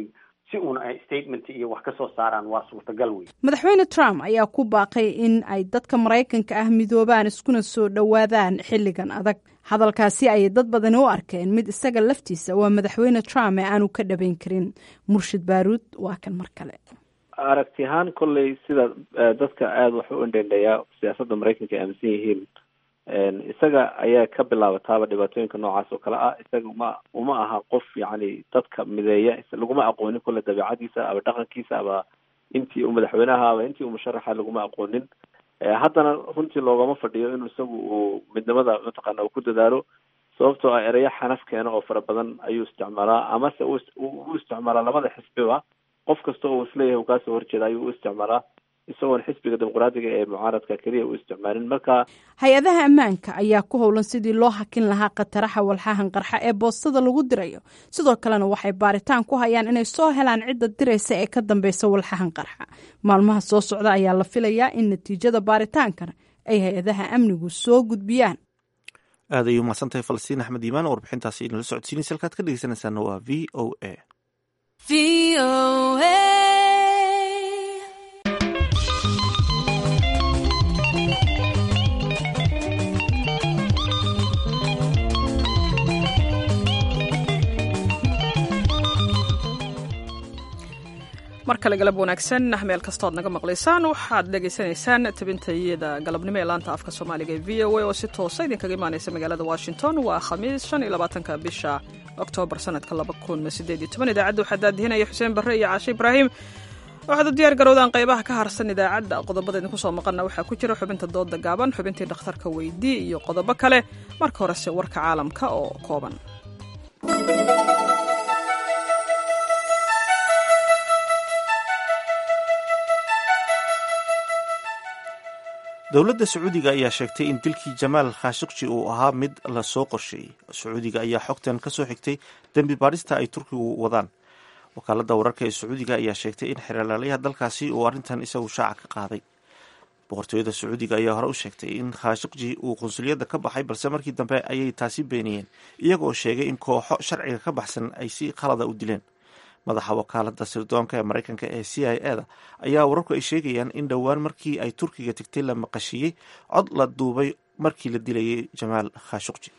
si uuna ay statement iyo wax ka soo saaraan waa suurtagal wey madaxweyne trump ayaa ku baaqay in ay dadka maraykanka ah midoobaan iskuna soo dhowaadaan xilligan adag hadalkaasi ayay dad badani u arkeen mid isaga laftiisa waa madaxweyne trump ee aanu ka dhabayn karin murshid baaruud waa kan mar kale aragti ahaan kolley sida dadka aada wax u indhendheeyaa siyaasadda maraykanka ay aaminsan yihiin isaga ayaa ka bilaabataaba dhibaatooyinka noocaas oo kale ah isaga uma uma aha qof yacni dadka mideeya laguma aqoonin kolle dabeicadiisa aba dhaqankiisa aba intii uu madaxweynaha aba intii uu musharaxa laguma aqoonin haddana runtii loogama fadhiyo inuu isagu uu midnimada mataqaana uu ku dadaalo sababtoo ah ereyo xanaf keena oo fara badan ayuu isticmaalaa amase u isticmaalaa labada xisbiba qof kasta oo isleeyahay uu kaasoo horjeeda ayuu u isticmaalaa isagoon xisbiga dimuqraadiga ee mucaaradka keliya u isticmaalin marka hay-adaha ammaanka ayaa ku howlan sidii loo hakin lahaa khataraha walxahan qarxa ee boostada lagu dirayo sidoo kalena waxay baaritaan ku hayaan inay soo helaan cidda diraysa ee ka dambeysa walxahan qarxa maalmaha soo socda ayaa la filayaa in natiijada baaritaankan ay hay-adaha amnigu soo gudbiyaan aad ayay umahadsantahay falastiin axmed iimaan oo warbixintaasi inala socodsiinaysa halkaad ka dhegeysanaysaana waa v o a mar kale galab wanaagsan meel kastood naga maqlaysaan waxaad dhegaysanaysaan tabintayada galabnimo ee laanta afka soomaaliga ee v o a oo si toosa idinkaga imaanaysa magaalada washington waa khamiis shan iyo labaatanka bisha oktoobar sanadka laba kun sideed iyo toban idaacadda waxaa daadihinaya xuseen barre iyo caashe ibraahim waxaad u diyaar garowdaan qaybaha ka harsan idaacadda qodobada idinku soo maqana waxaa ku jira xubinta dooda gaaban xubintii dhakhtarka weydii iyo qodobo kale marka horese warka caalamka oo kooban dowladda sacuudiga ayaa sheegtay in dilkii jamaal khashikji uu ahaa mid lasoo qorsheeyey sacuudiga ayaa xogtan ka soo xigtay dembi baadhista ay turkigu wadaan wakaaladda wararka ee sacuudiga ayaa sheegtay in xeerlaalayaha dalkaasi uu arrintan isagu shaaca ka qaaday boqortooyada sacuudiga ayaa hore u sheegtay in khashikji uu qunsuliyadda ka baxay balse markii dambe ayay taasi beeniyeen iyagoo sheegay in kooxo sharciga ka baxsan ay si khalada u dileen madaxa wakaalada sirdoonka ee maraykanka ee c i e da ayaa wararku ay sheegayaan in dhowaan markii ay turkiga tegtay la maqashiiyey cod la duubay markii la dilayay jamaal khashukji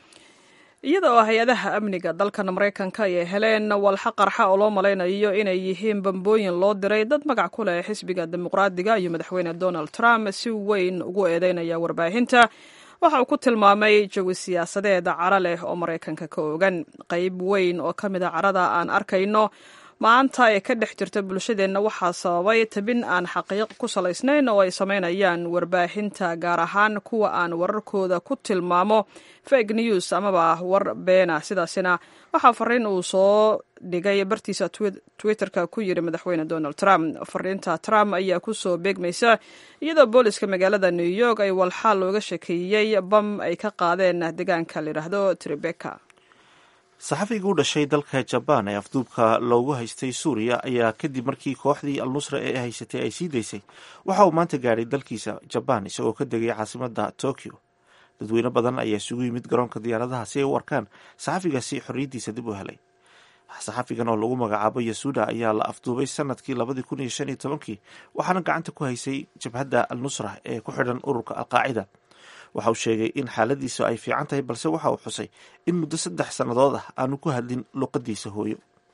iyada oo hay-adaha amniga dalkan maraykanka ay heleen walxa qarxa oo loo malaynayo inay yihiin bambooyin loo diray dad magac ku leh xisbiga dimuqraadiga iyo madaxweyne donald trump si weyn ugu eedeynaya warbaahinta waxa uu ku tilmaamay jawi siyaasadeed cara leh oo maraykanka ka ogan qayb weyn oo ka mid a carada aan arkayno maanta ee ka dhex jirta bulshadeenna waxaa sababay tabin aan xaqiiq ku salaysnayn oo ay samaynayaan warbaahinta gaar ahaan kuwa aan wararkooda ku tilmaamo fake news amaba war beena sidaasina waxaa fariin uu soo dhigay bartiisa twitterka ku yiri madaxweyne donald trump fariinta trump ayaa kusoo beegmaysa iyadoo booliska magaalada new york ay walxaal looga shekeeyey bam ay ka qaadeen deegaanka layidhaahdo tribeka saxafigii u dhashay dalka jabaan ee afduubka loogu haystay suuriya ayaa kadib markii kooxdii al nusra ee haysatay ay sii daysay waxa uu maanta gaadhay dalkiisa jabaan isagoo ka degay caasimada tokyo dadweyne badan ayaa isugu yimid garoonka diyaaradaha si ay u arkaan saxafigaasi xorriyaddiisa dib u helay saxafigan oo lagu magacaabo yasuuda ayaa la afduubay sanadkii labadii kun iyo shan iyo tobankii waxaana gacanta ku haysay jabhadda al nusra ee ku xidhan ururka alqaacida waxa uu sheegay in xaaladiisu ay fiican tahay balse waxa uu xusay in muddo saddex sannadood ah aanu ku hadlin luqadiisa hooyo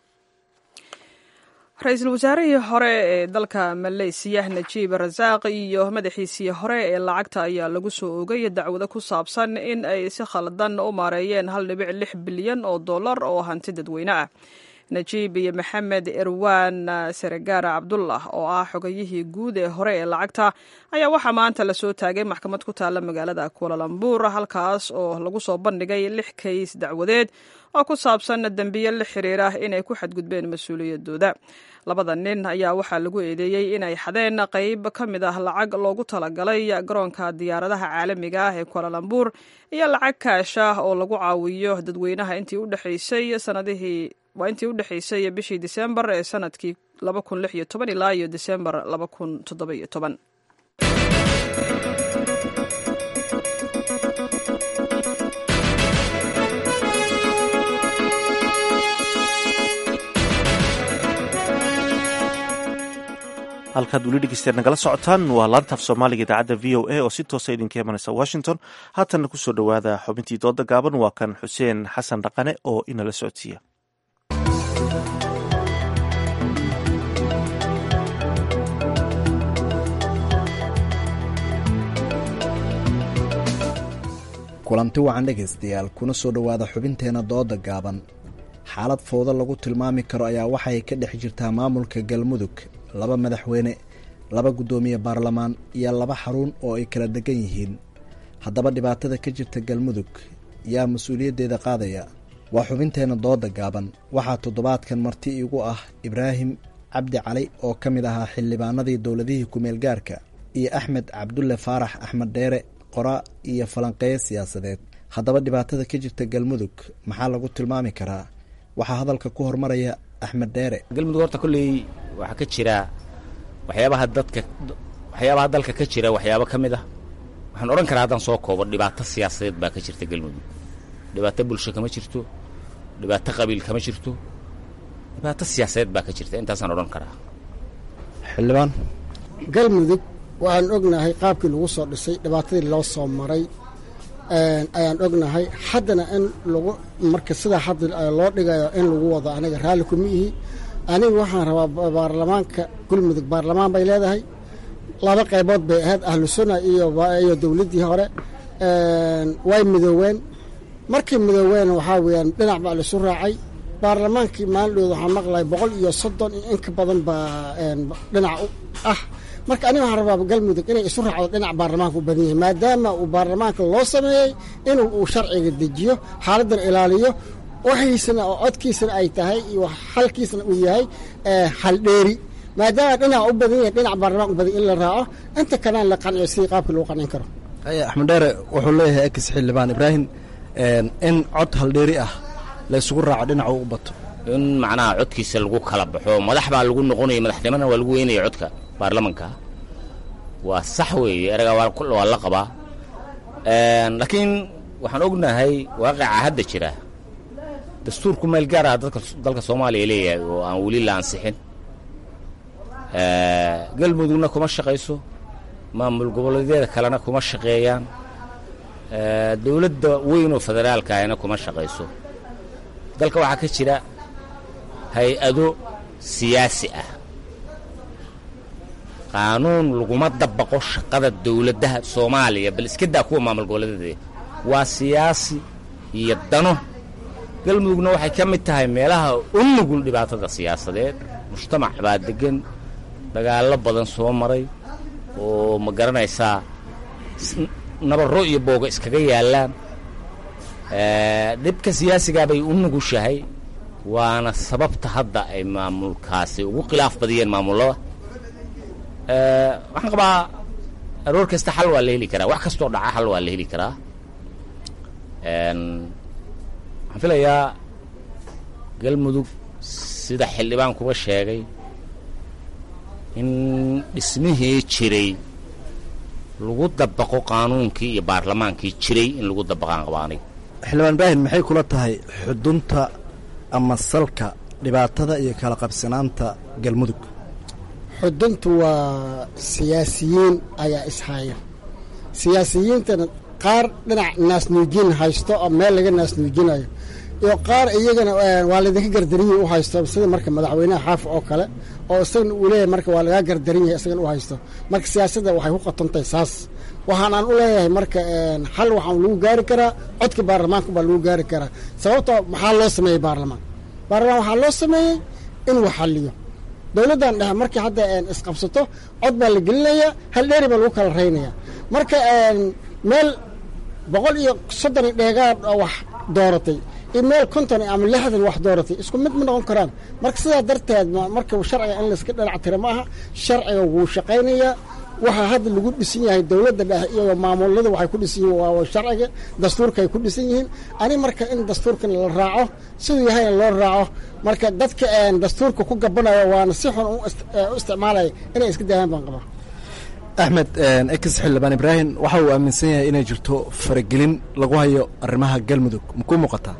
ra-iisul wasaarihii hore ee dalka maleysiya najiib rasaaq iyo madaxiisii hore ee lacagta ayaa lagu soo ogay dacwado ku saabsan in ay si khaldan u maareeyeen hal dhibic lix bilyan oo dollar oo hanti dadweyne ah najiib iyo maxamed erwan seregaara cabdullah oo ah xogayihii guud ee hore ee lacagta ayaa waxaa maanta lasoo taagay maxkamad ku taalla magaalada kualalambuur halkaas oo lagu soo bandhigay lix kays dacwadeed oo ku saabsan dembiye la xiriira inay ku xadgudbeen mas-uuliyadooda labada nin ayaa waxaa lagu eedeeyey inay xadeen qayb ka mid ah lacag loogu talagalay garoonka diyaaradaha caalamiga ah ee kualalambuur iyo lacag kaash ah oo lagu caawiyo dadweynaha intii u dhexaysay sanadihii waa intii u dhexaysay bishii disembar ee sanadkii laba kun lix iyo toban ilaa iyo disembar laba kun toddoba iyo toban halkaad weli dhegeysteed nagala socotaan waa laantaaf soomaaliga idaacadda v o a oo si toosa idinka imanaysa washington haatanna kusoo dhowaada xubintii dooda gaaban waa kan xuseen xasan dhaqane oo inala socodsiiya kulanti wacan dhegaystayaal kuna soo dhowaada xubinteena dooda gaaban xaalad fowdo lagu tilmaami karo ayaa waxay ka dhex jirtaa maamulka galmudug laba madaxweyne laba guddoomiye baarlamaan iyo laba xarun oo ay kala degan yihiin haddaba dhibaatada ka jirta galmudug yaa mas-uuliyaddeeda qaadaya waa xubinteena dooda gaaban waxaa toddobaadkan marti igu ah ibraahim cabdi cali oo ka mid ahaa xildhibaanadii dowladihii kumeel gaarka iyo axmed cabdulle faarax axmed dheere qora iyo falanqeeyo siyaasadeed haddaba dhibaatada ka jirta galmudug maxaa lagu tilmaami karaa waxaa hadalka ku hormaraya axmed dheere galmudug horta kolley waxaa ka jira waxyaabaha dadka waxyaabaha dalka ka jira waxyaabo ka mid ah waxaan odhan karaa haddaan soo koobo dhibaato siyaasadeed baa ka jirta galmudug dhibaato bulsho kama jirto dhibaato qabiil kama jirto dhibaato siyaasadeed baa ka jirta intaasaan odhan karaa xildhibaan galmudug waxaan ognahay qaabkii lagu soo dhisay dhibaatadii loo soo maray ayaan ognahay haddana in lagu marka sidaa hadda loo dhigayo in lagu wado aniga raalli kuma ihi aniga waxaan rabaa baarlamaanka galmudug baarlamaan bay leedahay laba qaybood bay ahayd ahlu sunna iyo iyo dowladdii hore way midooween markay midooween waxaa weeyaan dhinac baa laisu raacay baarlamaankii maalindhooda waxaan maqlay boqol iyo soddon iyo in ka badan baa dhinac ah marka aniga waxaan rabaa galmudug inay isu raacdo dhinac baarlamaanka u badan yahay maadaama uu baarlamaanka loo sameeyey inuu uu sharciga dejiyo xaaladdan ilaaliyo waxiisana oo codkiisana ay tahay iyo xalkiisana uu yahay xaldheeri maadaama dhinac u badan yahay dhinac baarlamaan u badan in la raaco inta kalena la qanciyo sidii qaabkii lagu qancin karo axmed dheere wuxuu leeyahay ex xildhibaan ibraahim in cod haldheeri ah la isugu raaco dhinaca u bato in macnaha codkiisa lagu kala baxo madax baa lagu noqonaya madaxnimana waa lagu weynaya codka baarlamanka waa sax weeye eraga waa la qabaa laakiin waxaan ognahay waaqaca hadda jira dastuurku meel gaar ah dadka dalka soomaaliya leeyahay oo aan weli la ansixin galmudugna kuma shaqayso maamul goboleedyada kalena kuma shaqeeyaan dowladda weyn oo federaalka ahna kuma shaqayso dalka waxaa ka jira hay-ado siyaasi ah qaanuun laguma dabaqo shaqada dowladaha soomaaliya bal iska daa kuwa maamul goboleedyada waa siyaasi iyo dano galmudugna waxay ka mid tahay meelaha u nugul dhibaatada siyaasadeed mujtamac baa deggan dagaallo badan soo maray oo ma garanaysaa nabarro iyo booga iskaga yaallaan dhibka siyaasigaa bay u nugushahay waana sababta hadda ay maamulkaasi ugu khilaaf badiyeen maamullada waxaan qabaa aroor kasta xal waa la heli karaa wax kastoo dhaca xal waa la heli karaa waxaan filayaa galmudug sida xildhibaan kuba sheegay in dhismihii jiray lagu dabaqo qaanuunkii iyo baarlamaankii jiray in lagu dabaqaan qaba aniga xildhibaan ibraahim maxay kula tahay xudunta ama salka dhibaatada iyo kala qabsanaanta galmudug xuduntu waa siyaasiyiin ayaa ishaya siyaasiyiintana qaar dhinac naasnuujin haysto oo meel laga naasnuujinayo iyo qaar iyagana waa laydinka gardarinyahi u haysto sida marka madaxweynaha xaafi oo kale oo isagana uu leeyahay marka waa lagaa gardarin yahay isagana u haysto marka siyaasadda waxay ku qatantahay saas waxaan aan u leeyahay marka xal waxaan lagu gaari karaa codka baarlamaanka baa lagu gaari karaa sababtoo maxaa loo sameeyey baarlamaan baarlamaan waxaa loo sameeyey inuu xaliyo dowladdan dhexe markii hadda isqabsato cod baa la gelinayaa hal dheeri baa lagu kala raynaya marka meel boqol iyo soddon dheegaad oo wax dooratay iyo meel konton ama lixdan wax dooratay isku mid ma noqon karaan marka sidaa darteed marka sharciga in layska dhinac tira ma aha sharciga wuu shaqaynayaa waxaa hadda lagu dhisan yahay dowladda dhexe iyo maamulada waxay ku dhisan yihiin waa sharciga dastuurka ay ku dhisan yihiin ani marka in dastuurkan la raaco siduu yahayna loo raaco marka dadka dastuurka ku gabanayo waana si xun u isticmaalaya inay iska daayaan baan qabaa axmed ex xildhibaan ibraahim waxa uu aaminsan yahay inay jirto faragelin lagu hayo arrimaha galmudug makuu muuqataa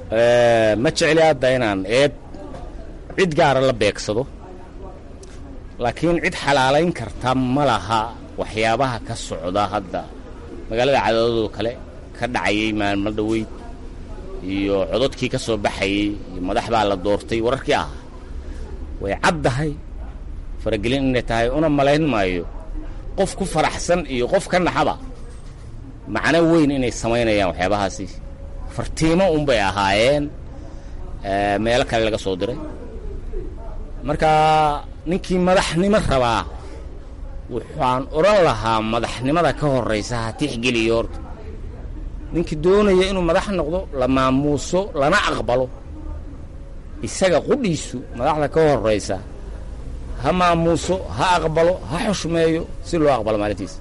ma jecli hadda inaan eed cid gaara la beegsado laakiin cid xalaalayn karta ma laha waxyaabaha ka socda hadda magaalada cadaadadoo kale ka dhacayay maalmo dhoweyd iyo cododkii ka soo baxayey iyo madax baa la doortay wararkii ah way caddahay faragelin inay tahay una malayn maayo qof ku faraxsan iyo qof ka naxaba macno weyn inay samaynayaan waxyaabahaasi fartiimo unbay ahaayeen meelo kale laga soo diray marka ninkii madaxnimo rabaa waxaan odhan lahaa madaxnimada ka horraysa ha tixgeliyo horta ninkii doonaya inuu madax noqdo la maamuuso lana aqbalo isaga qudhiisu madaxda ka horraysa ha maamuuso ha aqbalo ha xushmeeyo si loo aqbalo maalintiisa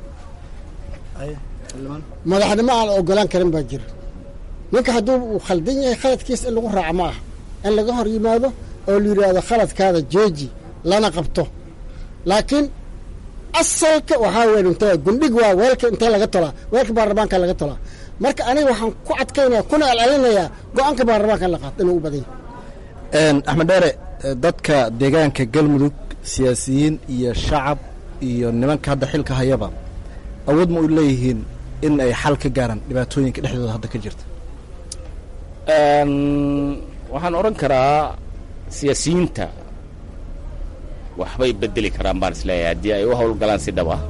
madaxnimo aan la ogolaan karin baa jira ninka hadduu uu khaldan yahay khaladkiisa in lagu raaco ma aha in laga hor yimaado oo la yidhaahdo khaladkaada jeeji lana qabto laakiin asalka waxaa weyn intee gundhig waa weelka intee laga tolaa weelka baarlamaanka laga tolaa marka aniga waxaan ku adkaynaya kuna alcelinayaa go-aanka baarlamaanka in la qaato inuu u badan yahay axmed dheere dadka deegaanka galmudug siyaasiyiin iyo shacab iyo nimanka hadda xilka hayaba awood ma u leeyihiin in ay xal ka gaaraan dhibaatooyinka dhexdooda hadda ka jirta waxaan odhan karaa siyaasiyiinta waxbay bedeli karaan baan isleeyahay haddii ay u howlgalaan si dhab ah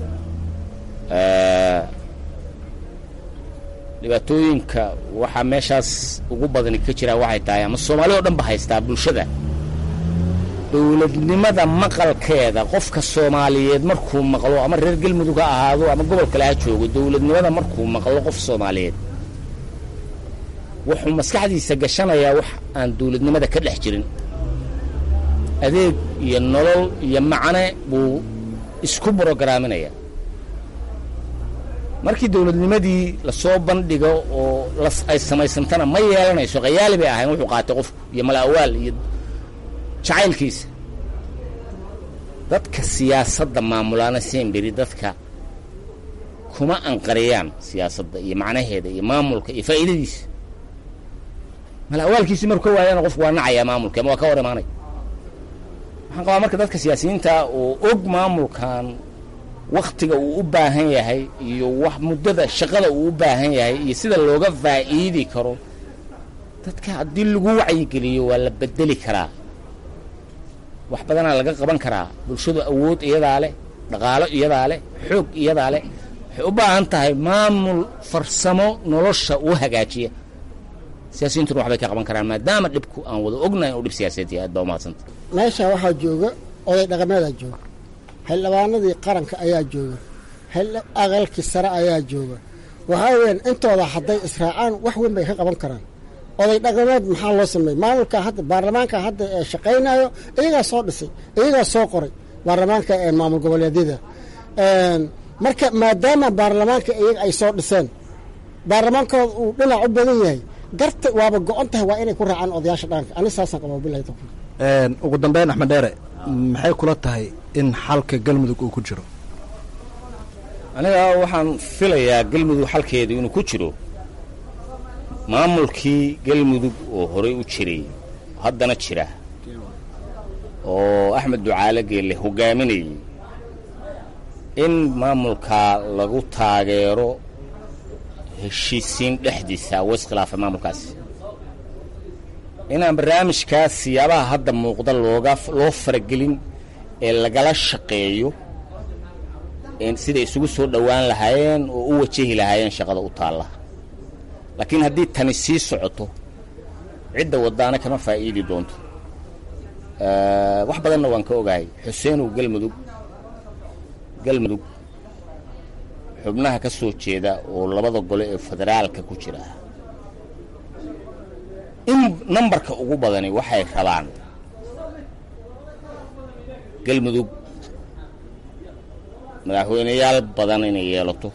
dhibaatooyinka waxaa meeshaas ugu badani ka jiraa waxay tahay ama soomaali oo dhan ba haystaa bulshada dowladnimada maqalkeeda qofka soomaaliyeed markuu maqlo ama reer galmudug ha ahaado ama gobol kale ha joogo dowladnimada markuu maqlo qof soomaaliyeed wuxuu maskaxdiisa gashanayaa wax aan dowladnimada ka dhex jirin adeeg iyo nolol iyo macne buu isku brograaminaya markii dowladnimadii lasoo bandhigo oo ay samaysantana ma yeelanayso khayaali bay ahayn wuxuu qaatay qofku iyo mala'awaal iyo jacaylkiisa dadka siyaasadda maamulaana semberi dadka kuma anqariyaan siyaasadda iyo macnaheeda iyo maamulka iyo faa'iidadiisa mala'awaalkiisii marku ka waayana qofku waa nacayaa maamulka ama waa ka hor imaanaya waxaan qabaa marka dadka siyaasiyiinta oo og maamulkan waktiga uu u baahan yahay iyo wax muddada shaqada uu u baahan yahay iyo sida looga faa'iidi karo dadka haddii lagu wacyigeliyo waa la bedeli karaa wax badanaa laga qaban karaa bulshadu awood iyadaa leh dhaqaalo iyadaa leh xoog iyadaa leh waxay u baahan tahay maamul farsamo nolosha u hagaajiya siyaasiyiintuna waxbay ka qaban karaan maadaama dhibku aan wada ognahay inuu dhib siyaasadeed yahay aad baa umahadsanta meesha waxaa jooga oday dhaqameedaa jooga xildhibaanadii qaranka ayaa jooga aqalkii sare ayaa jooga waxaa weyan intooda hadday israacaan wax weyn bay ka qaban karaan oday dhaqameed maxaa loo sameeyey maamulka hadda baarlamaanka hadda ee shaqaynayo iyagaa soo dhisay iyagaa soo qoray baarlamaanka ee maamul goboleedyada marka maadaama baarlamaanka iyaga ay soo dhiseen baarlamaankooda uu dhinac u badan yahay garta waaba go-on tahay waa inay ku raacaan odayaasha dhaqanka ani saasaan qabaa bilahi tawfiiq ugu dambeyn axmed dheere maxay kula tahay in xalka galmudug uu ku jiro aniga waxaan filayaa galmudug xalkeedu inuu ku jiro maamulkii galmudug oo horey u jiray haddana jira oo axmed ducaale geelle hogaaminayay in maamulkaa lagu taageero heshiisiin dhexdiisa wa iskhilaafa maamulkaasi inaan barnaamijkaas siyaabaha hadda muuqda looga loo faragelin ee lagala shaqeeyo siday isugu soo dhowaan lahaayeen oo u wajahi lahaayeen shaqada u taalla laakiin haddii tani sii socoto cidda waddaana kama faa'iidi doonto wax badanna waan ka ogahay xuseenow galmudug galmudug xubnaha ka soo jeeda oo labada gole ee federaalka ku jira in nambarka ugu badani waxay rabaan galmudug madaxweyneyaal badan inay yeelato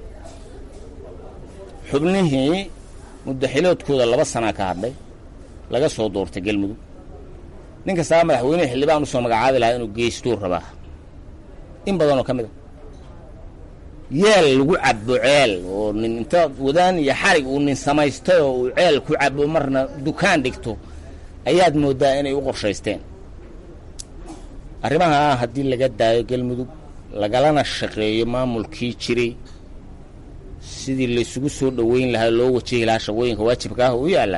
xubnihii muddaxiloodkooda laba sanaa ka hadhay laga soo doortay galmudug nin kastaba madaxweynehi xildhibaan usoo magacaabi lahaa inuu geystuu rabaa in badanoo ka mid a yeel lagu cabo ceel oo nin inta wadaan iyo xarig uu nin samaystay oo uu ceel ku cabo marna dukaan dhigto ayaad mooddaa inay u qorshaysteen arrimaha haddii laga daayo galmudug lagalana shaqeeyo maamulkii jiray sidii laysugu soo dhoweyn lahaa loo wajihi lahaa shaqooyinka waajibka ah u yaalla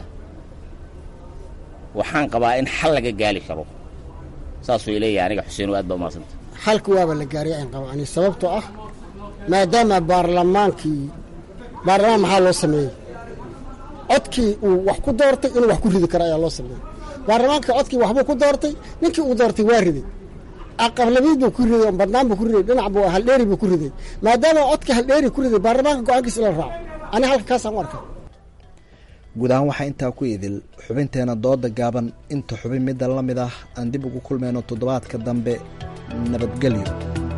waxaan qabaa in xal laga gaali karo saasuu ileeyahay aniga xuseen aad baa umahadsanta xalka waaba la gaariya aan qabo ani sababtoo ah maadaama baarlamaankii baarlamaan maxaa loo sameeyey codkii uu wax ku doortay inuu wax ku ridi karo ayaa loo sameeyey baarlamaanka codkii waxbuu ku doortay ninkii uu doortay waa riday aqablamiid buu ku riday badnaan buu ku riday dhinac buu haldheeri buu ku riday maadaama codkii haldheeri ku riday baarlamaanka go-aankiisa la raaco ani halka kaasaan u arkaa guud ahaan waxaa intaa ku idil xubinteena dooda gaaban inta xubin midda la mid ah aan dib ugu kulmayno toddobaadka dambe nabadgelyo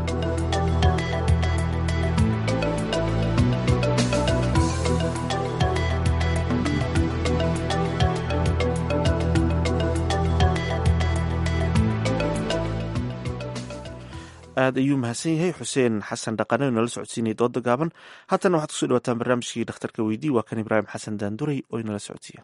aad ayuu mahadsan yahay xuseen xasan dhaqane oo inala socodsiinaya dooda gaaban haatana waxaad kusoo dhawaataan barnaamijkii dhakhtarka weydii waa kan ibraahim xasan daanduray oo inala socodsiiya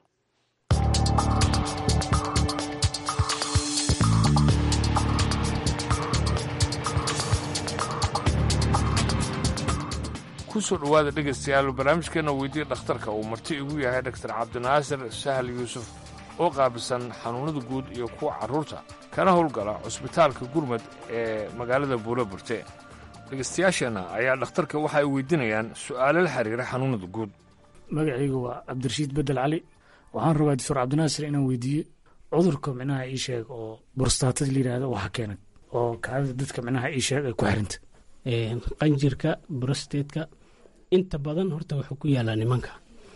kusoo dhowaada dhegaystayaal barnaamijkeena weydiya dhakhtarka uu marti igu yahay dhaktar cabdinaasir sahal yuusuf oo qaabilsan xanuunnada guud iyo kuwa carruurta kana howlgala cusbitaalka gurmad ee magaalada buuro burte dhegaystayaasheenna ayaa dhakhtarka waxa ay weydiinayaan su'aalo la xiriira xanuunnada guud magacaygu waa cabdirashiid bedel cali waxaan rabaa doctor cabdinaasir inaan weydiiye cudurka micnaha ii sheeg oo borstaatada la yidhaahdo waxa keenay oo kaadida dadka micnaha ii sheeg ay ku xiranta qanjirka brostateska inta badan horta wuxuu ku yaalaa nimanka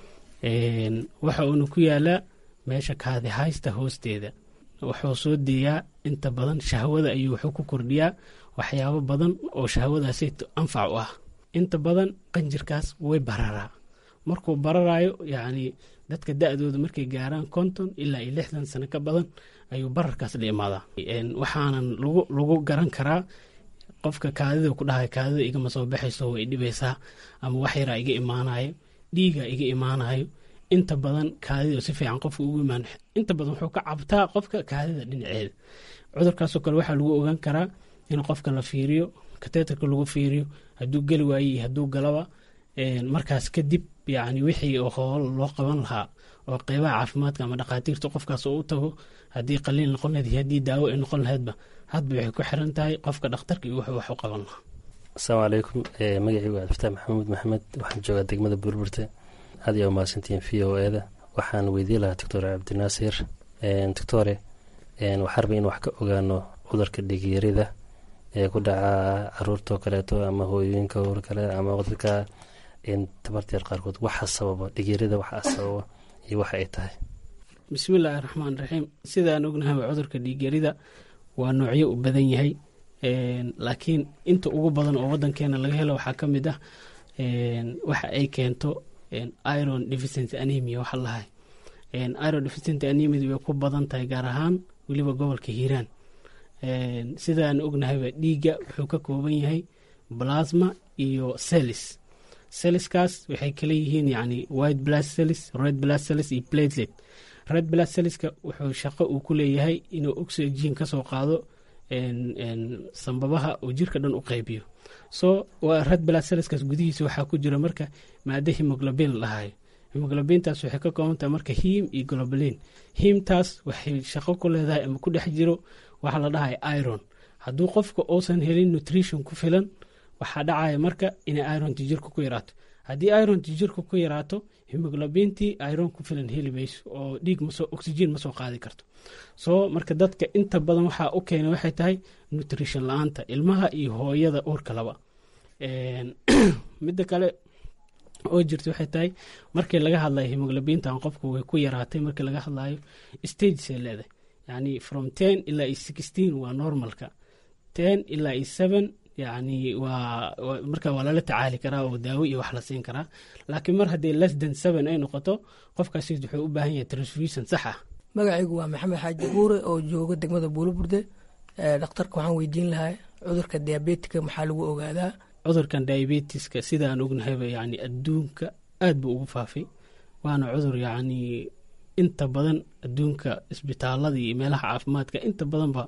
waxa uuna ku yaalaa meesha kaadi haysta hoosteeda wuxuu soo deeyaa inta badan shahwada ayuu wuxuu ku kordhiyaa waxyaabo badan oo shahwadaasi anfac u ah inta badan qanjirkaas way bararaa markuu bararaayo yacni dadka da-dooda markay gaaraan konton ilaa iyo lixdan sano ka badan ayuu bararkaas la imaadaa waxaanan lagu lagu garan karaa qofka kaadida ku dhahay kaadida igama soo baxayso way dhibaysaa ama wax yaraa iga imaanayo dhiiga iga imaanayo inta badan kaadida si fiican qofka ugu imaan inta badan wuxuu ka cabtaa qofka kaadida dhinaceeda cudurkaasoo kale waxaa lagu ogaan karaa in qofka la fiiriyo kateetarka lagu fiiriyo hadduu geli waaye iyo hadduu galaba markaas kadib yacni wixii oo hool loo qaban lahaa oo qeybaha caafimaadka ama dhakhaatiirta qofkaas oo u tago haddii qaliil noqon lahayd iyo haddii daawo ay noqon lahaydba hadba waxay ku xiran tahay qofka dhakhtarka iyo wuxuu wax u qaban lahaa asalaamu calaykum magacii waa abdifataax maxamuud maxamed waxaan joogaa degmada burburte aad ayaa umahadsantihiin v o e da waxaan weydiin lahaa doctor cabdinaasir doctore waxaa rabay in wax ka ogaano cudurka dhigyarida ee ku dhaca caruurtao kaleeto ama hooyooyinka or kale ama dadka tabarteer qaarkood waxa sababa dhigyarida waxa sababa iyo waxa ay tahay bismillaahi raxmaan raxiim sidaan ognahay cudurka dhiigyarida waa noocyo u badan yahay laakiin inta ugu badan oo wadankeena laga helo waxaa ka mid ah waxa ay keento iron deficiency anemia waxa lahay iron deficiency anemia way ku badan tahay gaar ahaan weliba gobolka hiiraan sidaan ognahayba dhiigga wuxuu ka kooban yahay plasma iyo celis celiskaas waxay kala yihiin yani white blood cells red blood cells iyo platelet red blood celliska wuxuu shaqo uu ku leeyahay inuu oxygen ka soo qaado sambabaha uu jirka dhan u qaybiyo so red blood celliskaas gudihiisa waxaa ku jira marka maado hemoglobin lahayo hemoglobintaas waxay ka koobantahay marka hiim iyo globalin hiimtaas waxay shaqo ku leedahay ama ku dhex jiro waxa la dhahay iron hadduu qofka uusan helin nutrition ku filan waxaa dhacaya marka inay ironti jirka ku yaraato haddii ironti jirka ku yaraato hemoglobintii iron ku filan heli mayso oo dhiig oxygen ma soo qaadi karto soo marka dadka inta badan waxaa u keena waxay tahay nutrition la-aanta ilmaha iyo hooyada uurka laba midda kale oo jirta waxay tahay markii laga hadlayo hemoglobintan qofka way ku yaraatay markii laga hadlayo stagesay leedahay yani from ten ilaa iyo sixteen waa normalka ten ilaa iyo seven yani waa marka waa lala tacaali karaa oo daawo iyo wax la siin karaa laakiin mar haddii less than seven ay noqoto qofkaasi wuxuu u baahan yahay transfusion sax ah magacaygu waa maxamed xaaji buure oo jooga degmada buulaburde dhakhtarka waxaan weydiin lahaa cudurka diabetika maxaa lagu ogaadaa cudurkan diabetiska sidaan ognahayba yani adduunka aad buu ugu faafay waana cudur yacni inta badan adduunka isbitaalada iyo meelaha caafimaadka inta badanba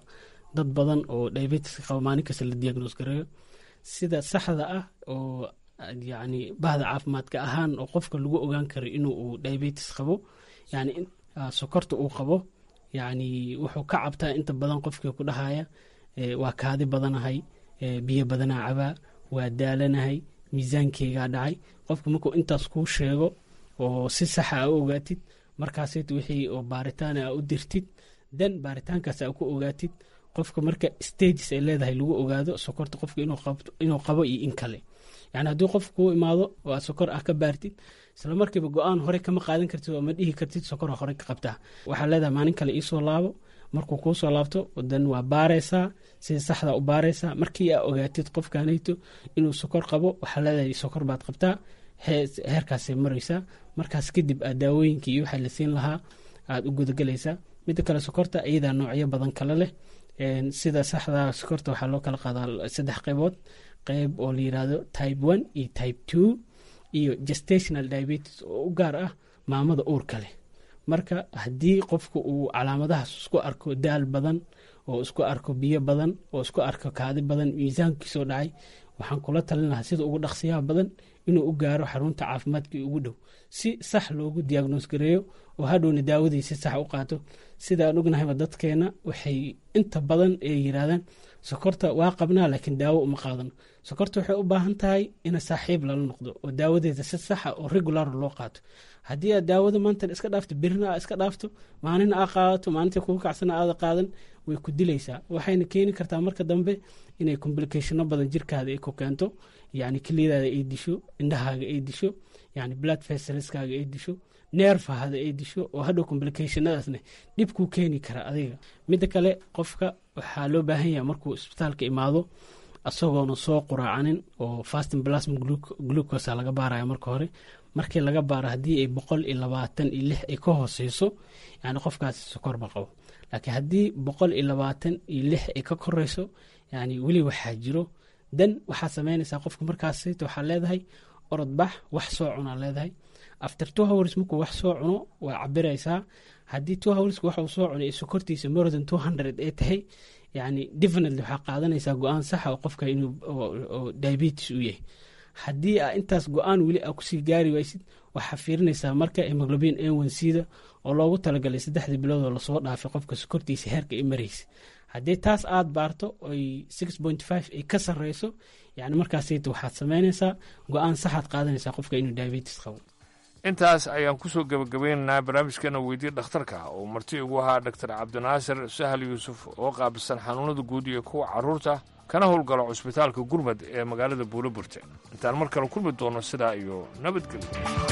dad badan oo diabetiska qaba maalin kasta la diagnoos gareeyo sida saxda ah oo yacni bahda caafimaadka ahaan oo qofka lagu ogaan karo inuu uu diabetes qabo yani sokorta uu qabo yacni wuxuu ka cabtaa inta badan qofkii ku dhahaya waa kaadi badanahay biyo badanaa cabaa waa daalanahay miisaankeygaa dhacay qofka markuu intaas kuu sheego oo si saxa a u ogaatid markaasit wixii oo baaritaan a u dirtid dan baaritaankaas a ku ogaatid qofka marka stages ay leedahay lagu ogaado sokorta qofka inuu qabo iyo in kale yani haddii qofka kuu imaado oo aad sokor ah ka baartid isla markiiba go-aan hore kama qaadan kartid oo ma dhihi kartid sokora hore ka qabtaa waxaa leedahay maalin kale iisoo laabo markuu kuu soo laabto dan waa baaraysaa sida saxda u baaraysaa markii aa ogaatid qofkanayto inuu sokor qabo waxaa leedahay sokor baad qabtaa heerkaasay maraysaa markaas kadib aad daawooyinkii iyo waxaa la siin lahaa aad u gudagelaysaa midda kale sokorta iyadaa noocyo badan kale leh sida saxda sokorta waxaa loo kala qaadaa saddex qaybood qeyb oo la yirahdo type one iyo type two iyo gestational diabetes oo u gaar ah maamada uurka leh marka haddii qofku uu calaamadahaas isku arko daal badan oo isku arko biyo badan oo isku arko kaadi badan miisaankiisoo dhacay waxaan kula talin lahaa sida ugu dhaqsiyaha badan inuu u gaaro xarunta caafimaadkii ugu dhow si sax loogu diagnoos gareeyo oo hadhowna daawadii si sax u qaato sidaan ognahayba dadkeena waxay inta badan ay yiraahdaan sokorta waa qabnaa laakiin daawo uma qaadano sokorta waxay u baahan tahay ina saaxiib lala noqdo oo daawadeeda si saxa oo regular loo qaato haddii aad daawada maantan iska dhaafto birina aa iska dhaafto maalina aa qaadato maalinta kugu kacsana aada qaadan way ku dilaysaa waxayna keeni kartaa marka dambe inay complicationo badan jirkaada ay ku keento yani keliyadaada ay disho indhahaaga ay disho yani blood vesselskaaga ay disho neerfahada ay disho oo hadhow complicationadaasna dhib kuu keeni kara adiga midda kale qofka waxaa loo baahan yahay markuu isbitaalka imaado isagoona soo quraacanin oo fasting plasma glucosa laga baaraya marka hore markii laga baaro haddii ay boqol iyo labaatan iyo lix ay ka hooseyso yani qofkaasi sokorba qabo laakiin haddii boqol iyo labaatan iyo lix ay ka koreyso yani weli waxaa jiro dan waxaa sameynaysaa qofka markaasayt waxaa leedahay orodbax wax soo cunaa leedahay after two hours markuu wax soo cuno waa cabiraysaa haddii two hourska waxuu soo cunay ee sokortiisa more than two hundred ay tahay yani definitely waxaa qaadanaysaa go-aan saxa oo qofka inuu diabetes u yahay haddii aa intaas go-aan weli aa kusii gaari waysid waxaa fiirinaysaa marka hemoglobin a1c-da oo loogu talagalay saddexdii bilood oo lasoo dhaafay qofka sokortiisa heerka ay maraysa haddii taas aad baarto oy six point five ay ka sarreyso yani markaasayta waxaad sameynaysaa go-aan saxaad qaadanaysaa qofka inuu diabetes qabo intaas ayaan kusoo gebagabeynaynaa barnaamijkeena weydiye dhakhtarka oo marti ugu ahaa doctor cabdinaasir sahal yuusuf oo qaabilsan xanuunada guud iyo kuwa carruurta kana howlgalo cusbitaalka gurmad ee magaalada buuloburte intaan mar kale kulmi doono sidaa iyo nabadgelyo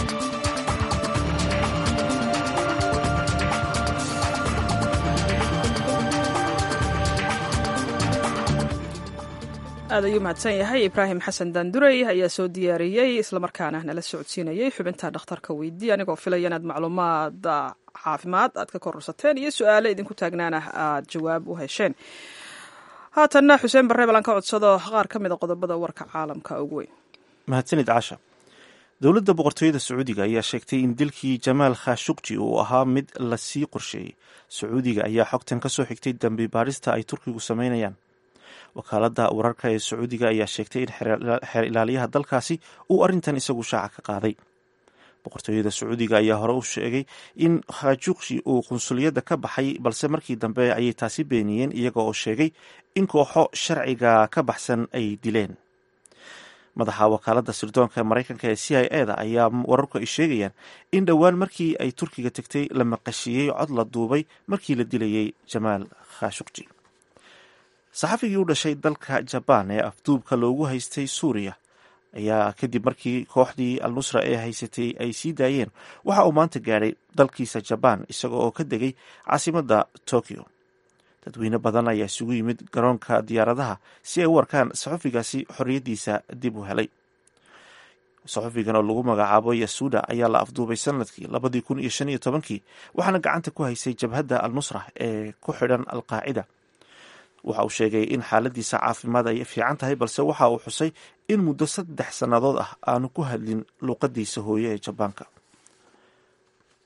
aad ayuu mahadsan yahay ibraahim xasan daandurey ayaa soo diyaariyey islamarkaana nala socodsiinayey xubinta dhakhtarka weydii anigoo filaya inaad macluumaad caafimaad aad ka kororsateen iyo su-aale idinku taagnaana aad jawaab u hesheen haatanna xuseen barre balan ka codsado qaar ka mid a qodobada warka caalamka ugu weyn mahadsanid casha dowladda boqortooyada sacuudiga ayaa sheegtay in dilkii jamaal khashukji uu ahaa mid lasii qorsheeyey sacuudiga ayaa xogtan ka soo xigtay dambi baarista ay turkigu sameynayaan wakaaladda wararka ee sacuudiga ayaa sheegtay in xeer ilaaliyaha dalkaasi uu arrintan isagu shaaca ka qaaday boqortooyada sacuudiga ayaa hore u sheegay in khashukji uu qunsuliyadda ka baxay balse markii dambe ayay taasi beeniyeen iyaga oo sheegay in kooxo sharciga ka baxsan ay dileen madaxa wakaaladda sirdoonka maraykanka ee c i e da ayaa wararku ay sheegayaan in dhowaan markii ay turkiga tegtay la maqashiyey cod la duubay markii la dilayay jamaal khashukji saxafigii u dhashay dalka jabaan ee afduubka loogu haystay suuriya ayaa kadib markii kooxdii al nusra ee haysatay ay sii daayeen waxa uu maanta gaadhay dalkiisa jabaan isaga oo ka degay caasimadda tokyo dadweyne badan ayaa isugu yimid garoonka diyaaradaha si ay u arkaan saxufigaasi xorriyaddiisa dib u helay saxufigan oo lagu magacaabo yasuuda ayaa la afduubay sanadkii labadii kun iyo shan iyo tobankii waxaana gacanta ku haysay jabhadda al nusra ee ku xidhan al qaacida waxa uu sheegay in xaaladiisa caafimaad ay fiican tahay balse waxa uu xusay in muddo saddex sannadood ah aanu ku hadlin luuqadiisa hooye ee jabaanka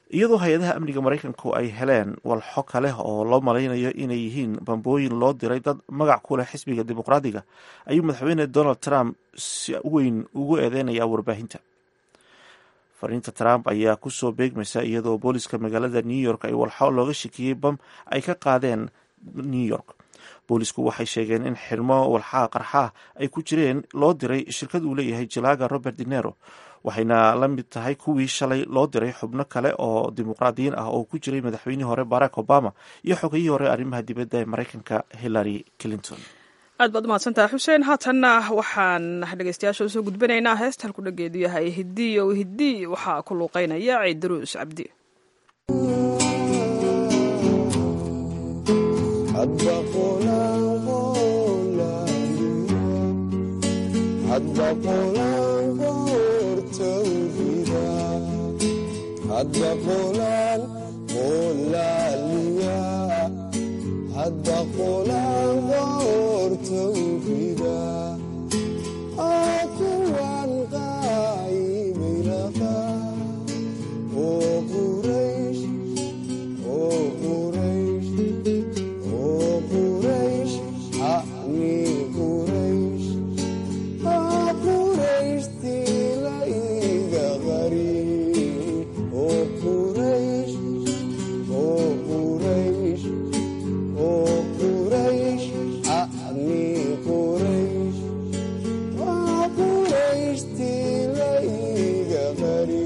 iyadoo hay-adaha amniga maraykanku ay heleen walxo kale oo loo malaynayo inay yihiin bambooyin loo diray dad magac ku leh xisbiga dimuqraadiga ayuu madaxweyne donald trump si weyn ugu eedeynaya warbaahinta fariinta trump ayaa kusoo beegmaysa iyadoo booliska magaalada new york ay walxo looga shakiyey bam ay ka qaadeen new york boolisku waxay sheegeen in xirmo walxaha qarxaa ay ku jireen loo diray shirkad uu leeyahay jilaaga robert dinero waxayna la mid tahay kuwii shalay loo diray xubno kale oo dimuqraadiyiin ah oo ku jiray madaxweynihii hore barack obama iyo xogayihii hore arrimaha dibadda ee maraykanka hillary clinton aad baad umahadsantaha xuseen haatanna waxaan dhegeystayaasha usoo gudbinaynaa heesta halku dhageedu yahay hidiyo hiddi waxaa ku luuqeynaya ciidaruus cabdi hadda qolaan qolaaliya hadda qolaan qoortowrida aa kuwan qaaybaylaqa oo quraysh oo quraysh oo quraysh hani quraysh aa quraysh tilayga qari oo quraysh oo quraysh oo quraysh hani quraysh aa quraysh tilayga qari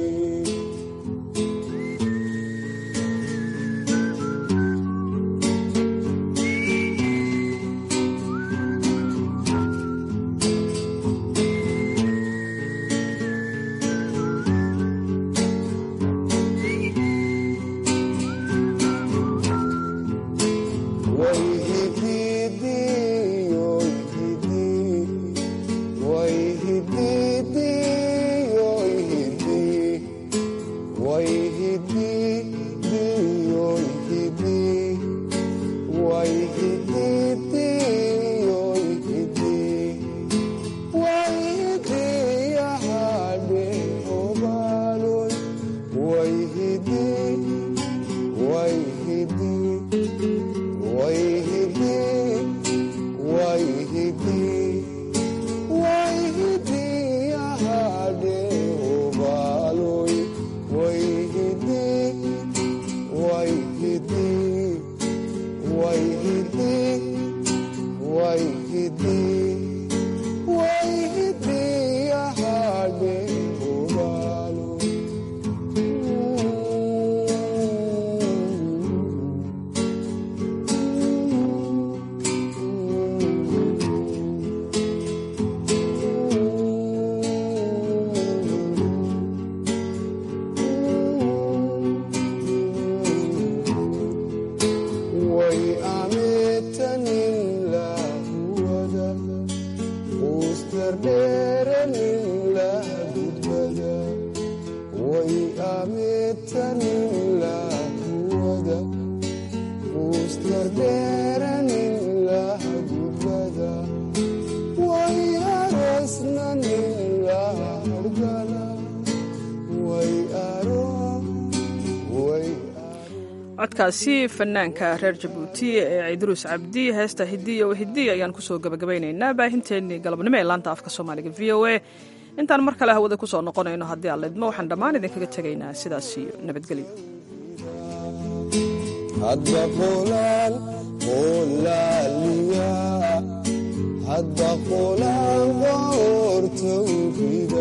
way ametanin lahuwada ustardheeranin lahgudbada way ametanin lahuwada ustardheeranin lahgudbada way arosnanin lahardala way aro way codkaasi fanaanka reer jabuuti ee ciidaruus cabdi heesta hidiya wa hidiya ayaan kusoo gabagabeynaynaa baahinteennii galabnimo ee laanta afka soomaaliga v o a intaan mar kale hawada kusoo noqonayno haddii aan lidmo waxaan dhammaan idinkaga tegaynaa sidaas iyo nabadgelyo hadda qolaan qolaaliya hadda qolaan qoortowrida